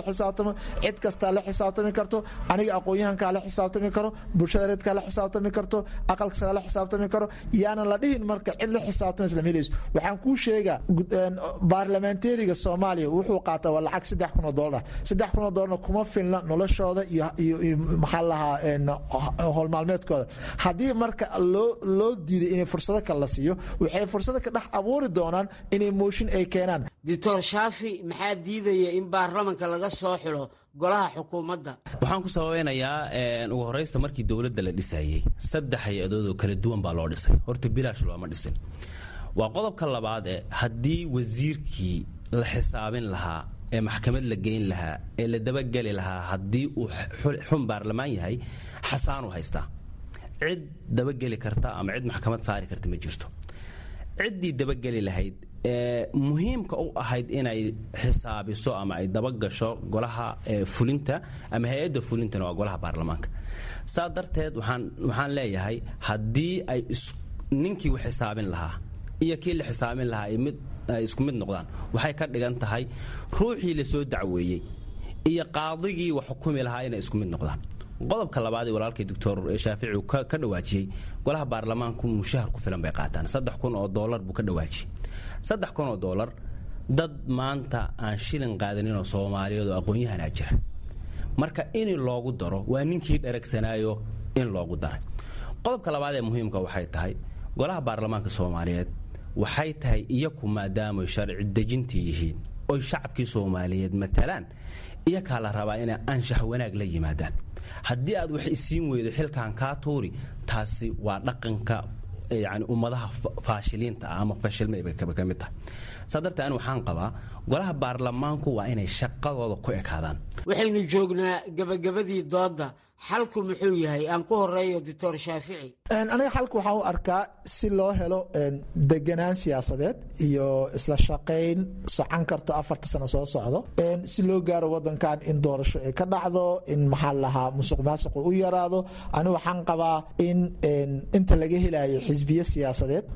xisaabtamo cid kastaa la xisaabtami karto aniga aqoon-yahankaa la xisaabtami karo bulshada reedkaa la xisaabtami karto aqalka sare la xisaabtami karo yaanan la dhihin marka cid la xisaabtamaysa lama helayso waxaan kuu sheegaa baarlamentariga soomaaliya wuxuu qaataa waa lacag saddex kun oo doolar saddex kun oo doolarna kuma filna noloshooda iyo iyo maxaa lahaa howlmaalmeedkooda haddii marka loo loo diiday inay fursado kale la siiyo waxay fursado ka dhex abuuri doonaan inay mooshin ay keenaan doctor shaafi maxaa diidaya in baarlamanka laga soo xilo golaha xukuumadda waxaan ku sababeynayaa ugu horeysta markii dowladda la dhisayey saddex hay-adood oo kala duwan baa loo dhisay horta bilaash looma dhisin waa qodobka labaad ee haddii wasiirkii la xisaabin lahaa ee maxkamad la geyn lahaa ee la dabageli lahaa haddii uu xun baarlamaan yahay xasaanu haystaa cid dabageli karta ama cid maxkamad saari karta ma jirto ciddii dabageli lahayd ee muhiimka u ahayd inay xisaabiso ama ay dabagasho golaha fulinta ama hay-adda fulintana waa golaha baarlamaanka saa darteed waxaan waxaan leeyahay haddii ay ninkii u xisaabin lahaa iyo kii la xisaabin lahaa ay mid ay isku mid noqdaan waxay ka dhigan tahay ruuxii la soo dacweeyey iyo qaadigii wax xukumi lahaa inay isku mid noqdaan qodobka labaad ee walaalkay doctor shaafici uu ka dhawaajiyey golaha baarlamaanku mushahar ku filan bay qaataan saddex kun oo doolar buu ka dhawaajiyey saddex kun oo doolar dad maanta aan shilin qaadaninoo soomaaliyeed oo aqoon-yahanaa jira marka in loogu daro waa ninkii dharagsanaayo in loogu daray qodobka labaad ee muhiimka waxay tahay golaha baarlamaanka soomaaliyeed waxay tahay iyaku maadaamay sharci dejintii yihiin oy shacabkii soomaaliyeed matalaan iyakaa la rabaa inay anshax wanaag la yimaadaan haddii aad wax isiin weydo xilkan kaa tuuri taasi waa dhaqanka yani ummadaha faashiliinta ah ama fashilmay bay ka mid tahay saa dartee ani waxaan qabaa golaha baarlamaanku waa inay shaqadooda ku ekaadaan waxaynu joognaa gabagabadii doodda xalku muxuu yahay aan ku horeeyo doctor shaafici aniga xalka waxaan u arkaa si loo helo deganaan siyaasadeed iyo isla shaqayn socon karto afarta sano soo socdo si loo gaaro wadankan in doorasho ay ka dhacdo in maxaa lahaa musuq maasuqu u yaraado ani waxaan qabaa in inta laga helayo xisbiye siyaasadeed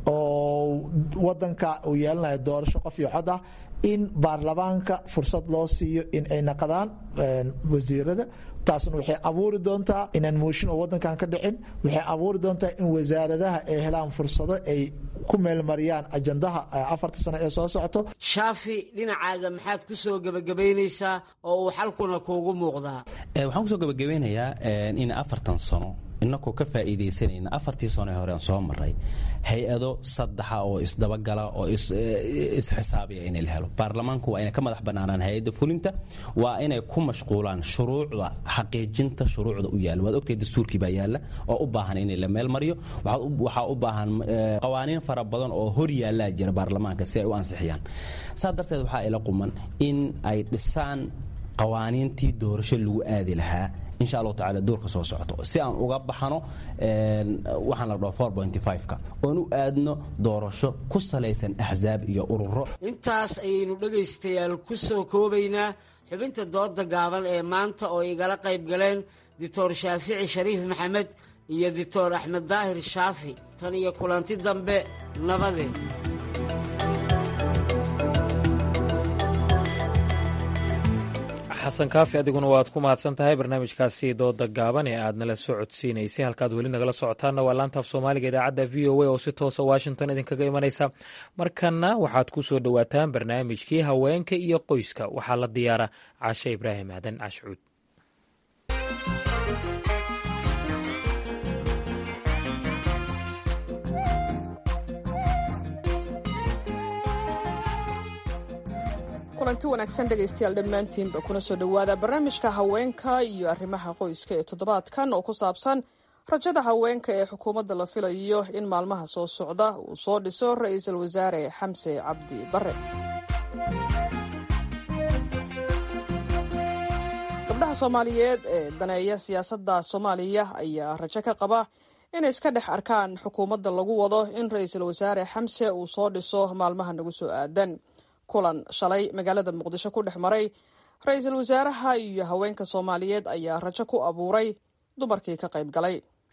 oo wadanka uu yeelanayo doorasho qof iyo cod ah in baarlamaanka fursad loo siiyo in ay naqdaan wasiirada taasna waxay abuuri doontaa inaan mooshin oo wadankan ka dhicin waxay abuuri doontaa in wasaaradaha ay helaan fursado ay ku meelmariyaan ajandaha afarta sano ee soo socoto shaafi dhinacaaga maxaad ku soo gebagabaynaysaa oo uu xalkuna kuugu muuqdaa waxaan kusoo gebagabeynayaa in afartan sano inakoo ka faa'iidaysanayna afartii sano ee hore aan soo maray hay-ado saddexa oo isdabagala oo isxisaabiya inay la helo baarlamaanku waa inay ka madax bannaanaan hay-adda fulinta waa inay ku mashquulaan shuruucda xaqiijinta shuruucda u yaalla waad ogtahay dastuurkii baa yaalla oo u baahan in la meel mariyo waxaa u baahan qawaaniin fara badan oo hor yaallaa jira baarlamaanka si ay u ansixiyaan saa darteed waxaa ila quman in ay dhisaan qawaaniintii doorasho lagu aadi lahaa insha allahu tacala duurka soo socoto si aan uga baxano waxaan la dhaho four pointy five-ka oon u aadno doorasho ku salaysan axsaab iyo ururo intaas ayaynu dhegaystayaal ku soo koobaynaa xubinta dooda gaaban ee maanta oo igala qayb galeen doctor shaafici shariif maxamed iyo doctor axmed daahir shaafi tan iyo kulanti dambe nabadeed xasan kaafi adiguna waad ku mahadsan tahay barnaamijkaasi dooda gaaban ee aad nala soo codsiinaysay halkaad weli nagala socotaanna waa laantaaf soomaaliga idaacadda v o a oo si toosa washington idinkaga imanaysa markanna waxaad ku soo dhowaataan barnaamijkii haweenka iyo qoyska waxaa la diyaara cashe ibraahim aadan cashcuud kulanti wanaagsan dhegaystayaal dhammaantiinba kuna soo dhowaada barnaamijka haweenka iyo arrimaha qoyska ee toddobaadkan oo ku saabsan rajada haweenka ee xukuumadda la filayo in maalmaha soo socda uu soo dhiso ra-iisul wasaare xamse cabdi bare gabdhaha soomaaliyeed ee daneeya siyaasadda soomaaliya ayaa rajo ka qaba inay iska dhex arkaan xukuumadda lagu wado in ra-iisul wasaare xamse uu soo dhiso maalmaha nagu soo aadan kulan shalay magaalada muqdisho ku dhex maray ra-iisul wasaaraha iyo haweenka soomaaliyeed ayaa rajo ku abuuray dumarkii ka qayb galay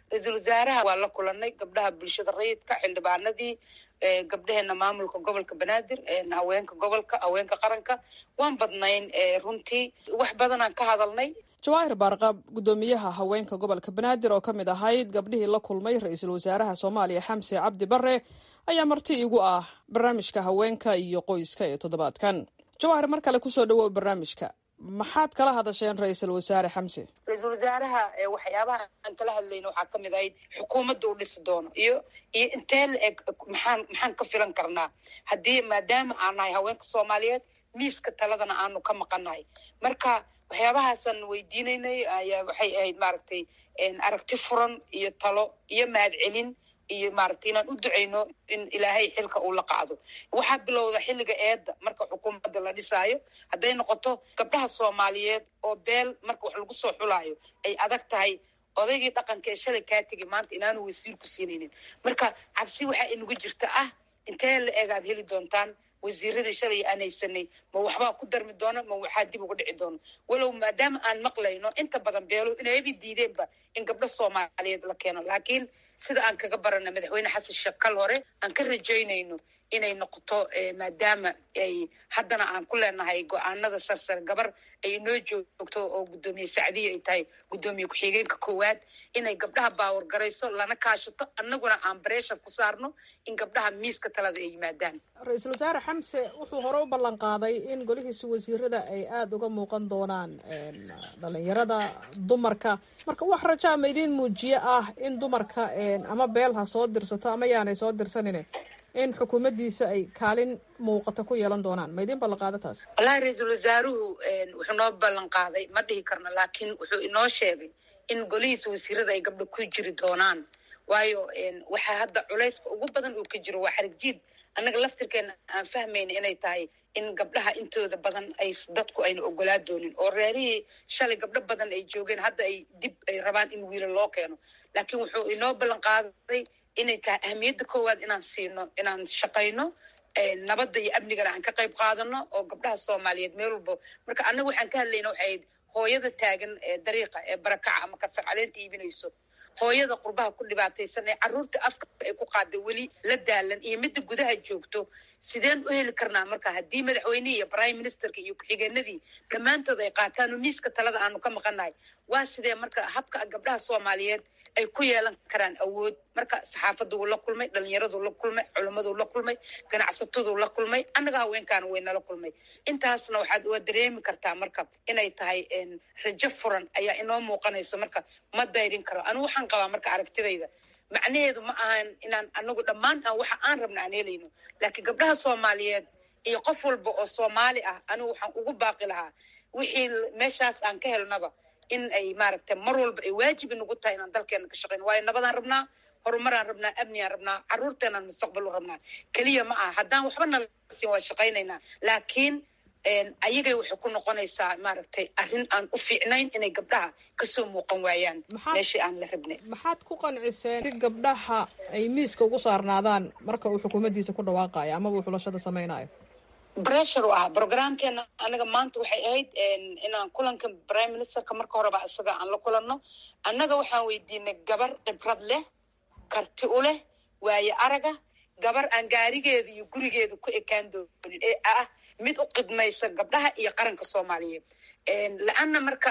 ra-iisul wasaaraha waa la kulanay gabdhaha bulshada rayidka xildhibaanadii gabdhaheena maamulka gobolka banaadir haweenka gobolka haweenka qaranka waan badnayn runtii wax badanaan ka hadalnay jawaahir baarqab guddoomiyaha haweenka gobolka banaadir oo ka mid ahayd gabdhihii la kulmay ra-iisul wasaaraha soomaaliya xamse cabdi bare ayaa marti igu ah barnaamijka haweenka iyo qoyska ee toddobaadkan jawaahir mar kale kusoo dhawow barnaamijka maxaad kala hadasheen ra-iisul wasaare xamse ra-iisul wasaaraha waxyaabaha aan kala hadlayna waxaa kamid ahayd xukuumadda uu dhisi doono iyo iyo intee la eg maxaan maxaan ka filan karnaa haddii maadaama aan nahay haweenka soomaaliyeed miiska taladana aanu ka maqannahay marka waxyaabahaasaan weydiinaynay ayaa waxay ahayd maaragtay aragti furan iyo talo iyo mahadcelin iyo maaragtay inaan u duceyno in ilaahay xilka uu la qaado waxaa bilowda xilliga eedda marka xukuumadda la dhisaayo hadday noqoto gabdhaha soomaaliyeed oo beel marka wax lagu soo xulaayo ay adag tahay odaygii dhaqanka ee shalay kaa tegay maanta inaanu wasiir ku siinaynin marka cabsi waxaa inagu jirta ah intee la egaad heli doontaan wasiiradii shalay aan haysanay ma waxbaa ku darmi doona ma waxaa dib uga dhici doona walow maadaama aan maqlayno inta badan beelo inayba diideenba in gabdho soomaaliyeed la keeno laakiin sida aan kaga barana madaxweyne xasan sheekh kal hore aan ka rajaynayno inay noqoto maadaama ay haddana aan ku leenahay go-aanada sarsare gabar ay inoo joogto oo guddoomiye sacdiya ay tahay guddoomiye ku-xigeenka koowaad inay gabdhaha baawar garayso lana kaashato annaguna aan bareeshar ku saarno in gabdhaha miiska talada ay yimaadaan ra-iisul wasaare xamse wuxuu hore u ballan qaaday in golihiisa wasiirada ay aada uga muuqan doonaan dhalinyarada dumarka marka wax rajaa ma idiin muujiye ah in dumarka ama beel ha soo dirsato ama yaanay soo dirsanine in xukuumaddiisa ay kaalin muuqata ku yeelan doonaan ma idiin ballan qaada taas wallahi ra-iisul wasaaruhu wuxuu noo ballan qaaday ma dhihi karno laakiin wuxuu inoo sheegay in golihiisa wasiirada ay gabdho ku jiri doonaan waayo waxaa hadda culayska ugu badan uu ka jiro waa xarigjiid annaga laftirkeena aan fahmayna inay tahay in gabdhaha intooda badan ay dadku ayna ogolaa doonin oo reerihii shalay gabdho badan ay joogeen hadda ay dib ay rabaan in wiila loo keeno laakiin wuxuu inoo ballan qaaday inay tahay ahamiyadda koowaad inaan siino inaan shaqayno nabadda iyo amnigana aan ka qayb qaadano oo gabdhaha soomaaliyeed meel walbo marka annaga waxaan ka hadlayna waxay ahayd hooyada taagan ee dariiqa ee barakaca ama kabsar caleenta iibinayso hooyada qurbaha ku dhibaataysan ee carruurta afka ay ku qaada weli la daalan iyo midda gudaha joogto sideen u heli karnaa marka haddii madaxweynihii iyo prime ministerka iyo ku-xigeenadii dhammaantood ay qaataan oo miiska talada aanu ka maqannahay waa sidee marka habka gabdhaha soomaaliyeed ay ku yeelan karaan awood marka saxaafaddu la kulmay dhalinyaradu la kulmay culummadu la kulmay ganacsatadu la kulmay annaga haweenkaana way nala kulmay intaasna waxaad waa dareemi kartaa marka inay tahay rajo furan ayaa inoo muuqanayso marka ma dayrin karo anigu waxaan qabaa marka aragtidayda macnaheedu ma ahan inaan anagu dhammaan aan waxa aan rabna aan helayno laakiin gabdhaha soomaaliyeed iyo qof walba oo soomaali ah anigu waxaan ugu baaqi lahaa wixii meeshaas aan ka helnaba in ay maaragtay mar walba ay waajib inagu tahay inaan dalkeena ka shaqeyno waayo nabadaan rabnaa horumaraan rabnaa amnigaan rabnaa carruurteenaan mustaqbal u rabnaa keliya ma aha haddaan waxba nala siin waa shaqaynaynaa laakiin ayagay waxay ku noqonaysaa maaragtay arrin aan u fiicnayn inay gabdhaha kasoo muuqan waayaan meeshii aan la rabnay maxaad ku qanciseen si gabdhaha ay miiska ugu saarnaadaan marka uu xukuumaddiisa ku dhawaaqayo amaba uu xulashada samaynayo bressure u ah programkeena anaga maanta waxay ahayd inaan kulanka prime ministerka marka horeba isaga aan la kulanno annaga waxaan weydiinay gabar khibrad leh karti u leh waayo araga gabar aan gaarigeeda iyo gurigeeda ku ekaan doonin ee ah mid u qidmaysa gabdhaha iyo qaranka soomaaliyeed la-anna marka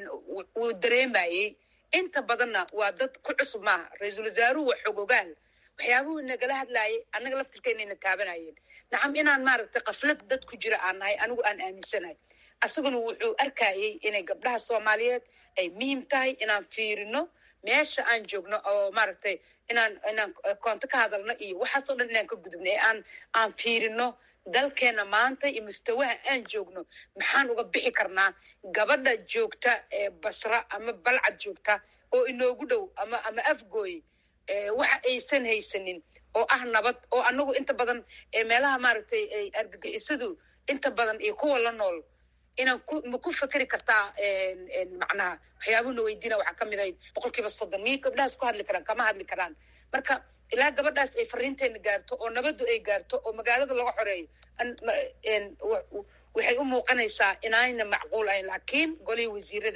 wuu dareemayey inta badanna waa dad ku cusub maaha ra-iisul wasaaruhu waa xog ogaal waxyaabuhu nagala hadlaayay annaga laftirkeenayna taabanayeen nacam inaan maaragtay kaflad dad ku jira aan nahay anigu aan aaminsanahay asaguna wuxuu arkayey inay gabdhaha soomaaliyeed ay muhiim tahay inaan fiirino meesha aan joogno oo maaragtay inaan inaan koonto ka hadalno iyo waxaasoo dhan inaan ka gudubno ee aan aan fiirino dalkeena maanta iyo mustawaha aan joogno maxaan uga bixi karnaa gabadha joogta ee basra ama balcad joogta oo inoogu dhow ama ama afgooy waxa aysan haysanin oo ah nabad oo anagu inta badan meelaha maaragtay argagixisadu inta badan iyo kuwa la nool inaan ku ma ku fekeri kartaa macnaha waxyaabuhuna weydiina waxaa kamid ahayd boqol kiiba soddon miyay gabdhahaas ku hadli karaan kama hadli karaan marka ilaa gabadhaas ay fariinteena gaarto oo nabaddu ay gaarto oo magaalada laga xoreeyo waxay u muuqanaysaa inaayna macquul ahayn laakiin golihii wasiirada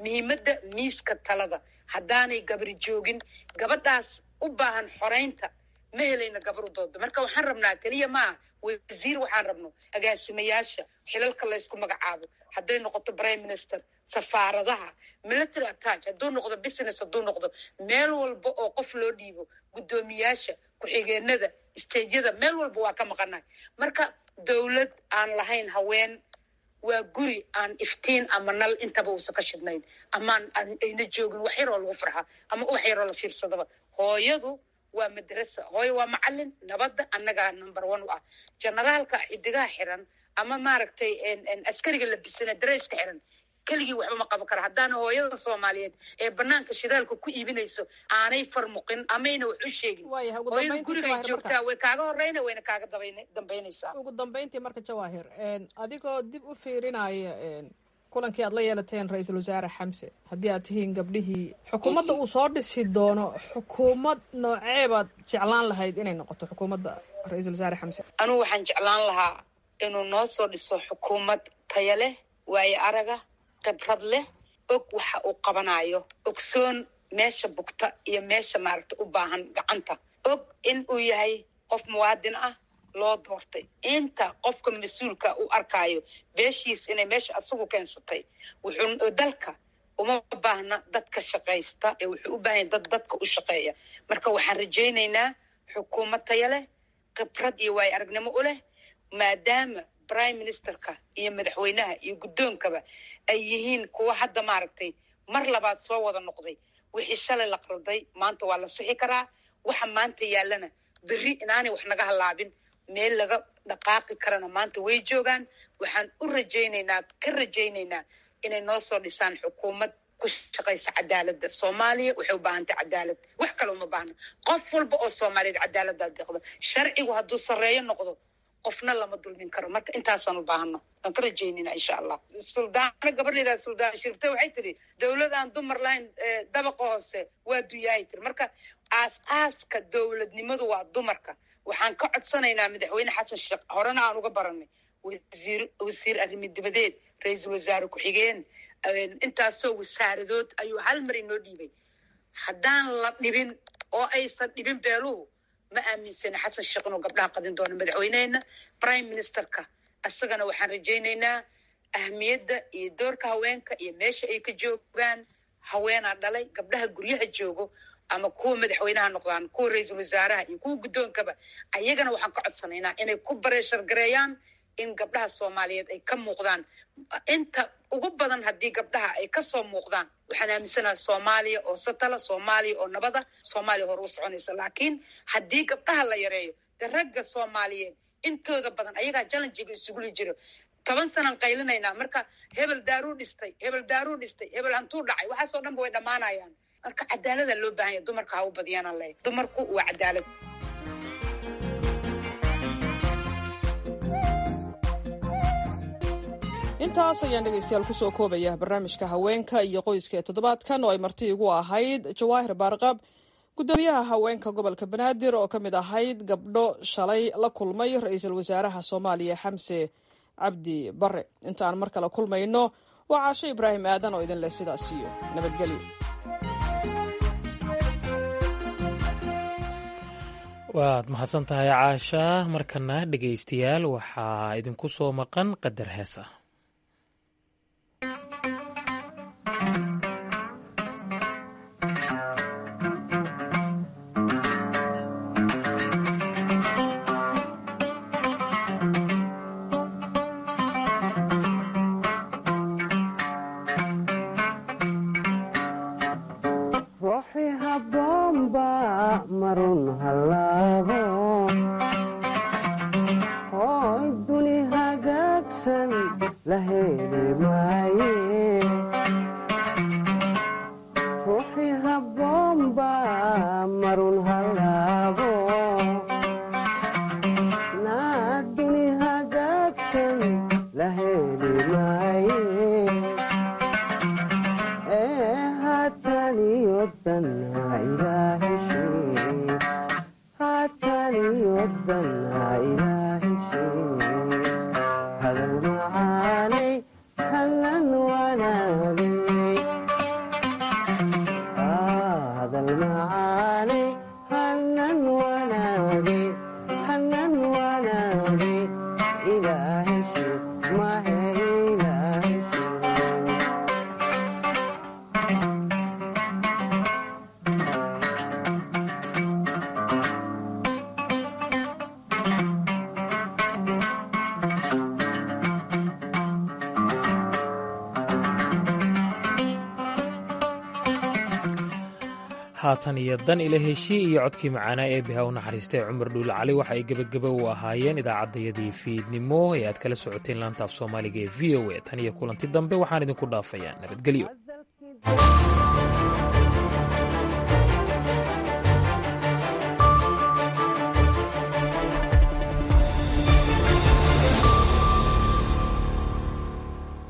muhiimadda miiska talada haddaanay gabri joogin gabadhaas u baahan xoraynta ma helayna gabar u doodo marka waxaan rabnaa keliya maaha wasiir waxaan rabno agaasimayaasha xilalka laysku magacaabo hadday noqoto prime minister safaaradaha military attach hadduu noqdo business hadduu noqdo meel walba oo qof loo dhiibo guddoomiyaasha ku-xigeenada stageyada meel walba waa ka maqanahay marka dowlad aan lahayn haween waa guri aan iftiin ama nal intaba uusan ka shidnayn amaan ayna joogin wax yaroo lagu farxa ama wax yaroo la fiirsadaba hooyadu waa madrasa hooyo waa macalin nabadda annagaa number one u ah generaalka xidigaha xiran ama maaragtay askariga labisana dareyska xiran keligii waxba ma qaban kara haddaana hooyada soomaaliyeed ee banaanka shidaalka ku iibinayso aanay farmuqin amayna wax u sheegin hooyada gurigay joogtaa way kaaga horeyna wayna kaaga dambaynaysaa ugu dambayntii marka jawaahir adigoo dib u fiirinaya kulankii aad la yeelateen ra-iisul wasaare xamse haddii aad tihiin gabdhihii xukuumadda uu soo dhisi doono xukuumad nooceebaad jeclaan lahayd inay noqoto xukuumadda ra-iisul wasaare xamse anugu waxaan jeclaan lahaa inuu noo soo dhiso xukuumad taya leh waayo araga khibrad leh og waxa uu qabanayo ogsoon meesha bugta iyo meesha maaragta u baahan gacanta og in uu yahay qof muwaadin ah loo doortay inta qofka mas-uulka u arkayo beeshiis inay meesha asagu keensatay wuxuu dalka uma baahna dadka shaqaysta ee wuxuu u baahanya dad dadka u shaqeeya marka waxaan rajaynaynaa xukuumad taya leh khibrad iyo waayo aragnimo u leh maadaama prime ministerka iyo madaxweynaha iyo guddoonkaba ay yihiin kuwa hadda maaragtay mar labaad soo wada noqday wixii shalay la qalday maanta waa la sixi karaa waxa maanta yaallana berri inaanay wax naga halaabin meel laga dhaqaaqi karana maanta way joogaan waxaan u rajaynaynaa ka rajaynaynaa inay noo soo dhisaan xukuumad ku shaqaysa cadaaladda soomaaliya waxay u baahantay cadaalad wax kale uma baahna qof walba oo soomaaliyeed cadaaladdaa deeqda sharcigu hadduu sarreeyo noqdo qofna lama dulmin karo marka intaasaan u baahano waan ka rajaynayna insha allah suldaano gabar la yidhahda suldaan shirte waxay tiri dowlad aan dumar lahayn dabaqa hoose waa dunyaahay tiri marka aas aaska dowladnimadu waa dumarka waxaan ka codsanaynaa madaxweyne xasan sheekh horena aan uga baranay wasiir wasiir arrimi dibadeed ra-iisul wasaare ku-xigeen intaasoo wasaaradood ayuu hal mar inoo dhiibay haddaan la dhibin oo aysan dhibin beeluhu ma aaminsana xasan sheekh inuu gabdhaha qadin doono madaxweynehena prime ministerka isagana waxaan rajaynaynaa ahmiyadda iyo doorka haweenka iyo meesha ay ka joogaan haweenaa dhalay gabdhaha guryaha joogo ama kuwa madaxweynaha noqdaan kuwa ra-iisul wasaaraha iyo kuwa guddoonkaba ayagana waxaan ka codsanaynaa inay ku bareeshar gareeyaan in gabdhaha soomaaliyeed ay ka muuqdaan inta ugu badan haddii gabdhaha ay kasoo muuqdaan waxaan aaminsanaha soomaaliya oo satala soomaaliya oo nabada soomaaliya hore u soconaysa laakiin haddii gabdhaha la yareeyo de ragga soomaaliyeed intooda badan ayagaa jallenjiga isuguli jiro toban sanaan qaylinaynaa marka hebel daaruu dhistay hebel daaruu dhistay hebel hantuu dhacay waxaasoo dhanba way dhammaanayaan marka cadaalada loo baahan yahay dumarka ha u badiyaan le dumarku waa cadaalad intaas ayaan dhegaystayaal kusoo koobaya barnaamijka haweenka iyo qoyska ee toddobaadkan oo ay marti igu ahayd jawaahir baarqab guddoomiyaha haweenka gobolka banaadir oo ka mid ahayd gabdho shalay la kulmay ra-iisul wasaaraha soomaaliya xamse cabdi bare intaan mar kale kulmayno waa caasho ibraahim aadan oo idin leh sidaas iyo nabadgelyo waad mahadsan tahay caasha markana dhegaystayaal waxaa idinku soo maqan qadar hees ah hadal macaane hanan wanaage hanan wanaage ilaahashi mahe ilaahashi haatan iyo dan ila heshii iyo codkii macaanaa ee biha u naxariistay cumar dhuule cali waxa ay gebageba u ahaayeen idaacaddayadii fiidnimo ee aad kala socoteen laanta af soomaaliga ee v o a tan iyo kulanti dambe waxaan idinku dhaafayaa nabadgelyo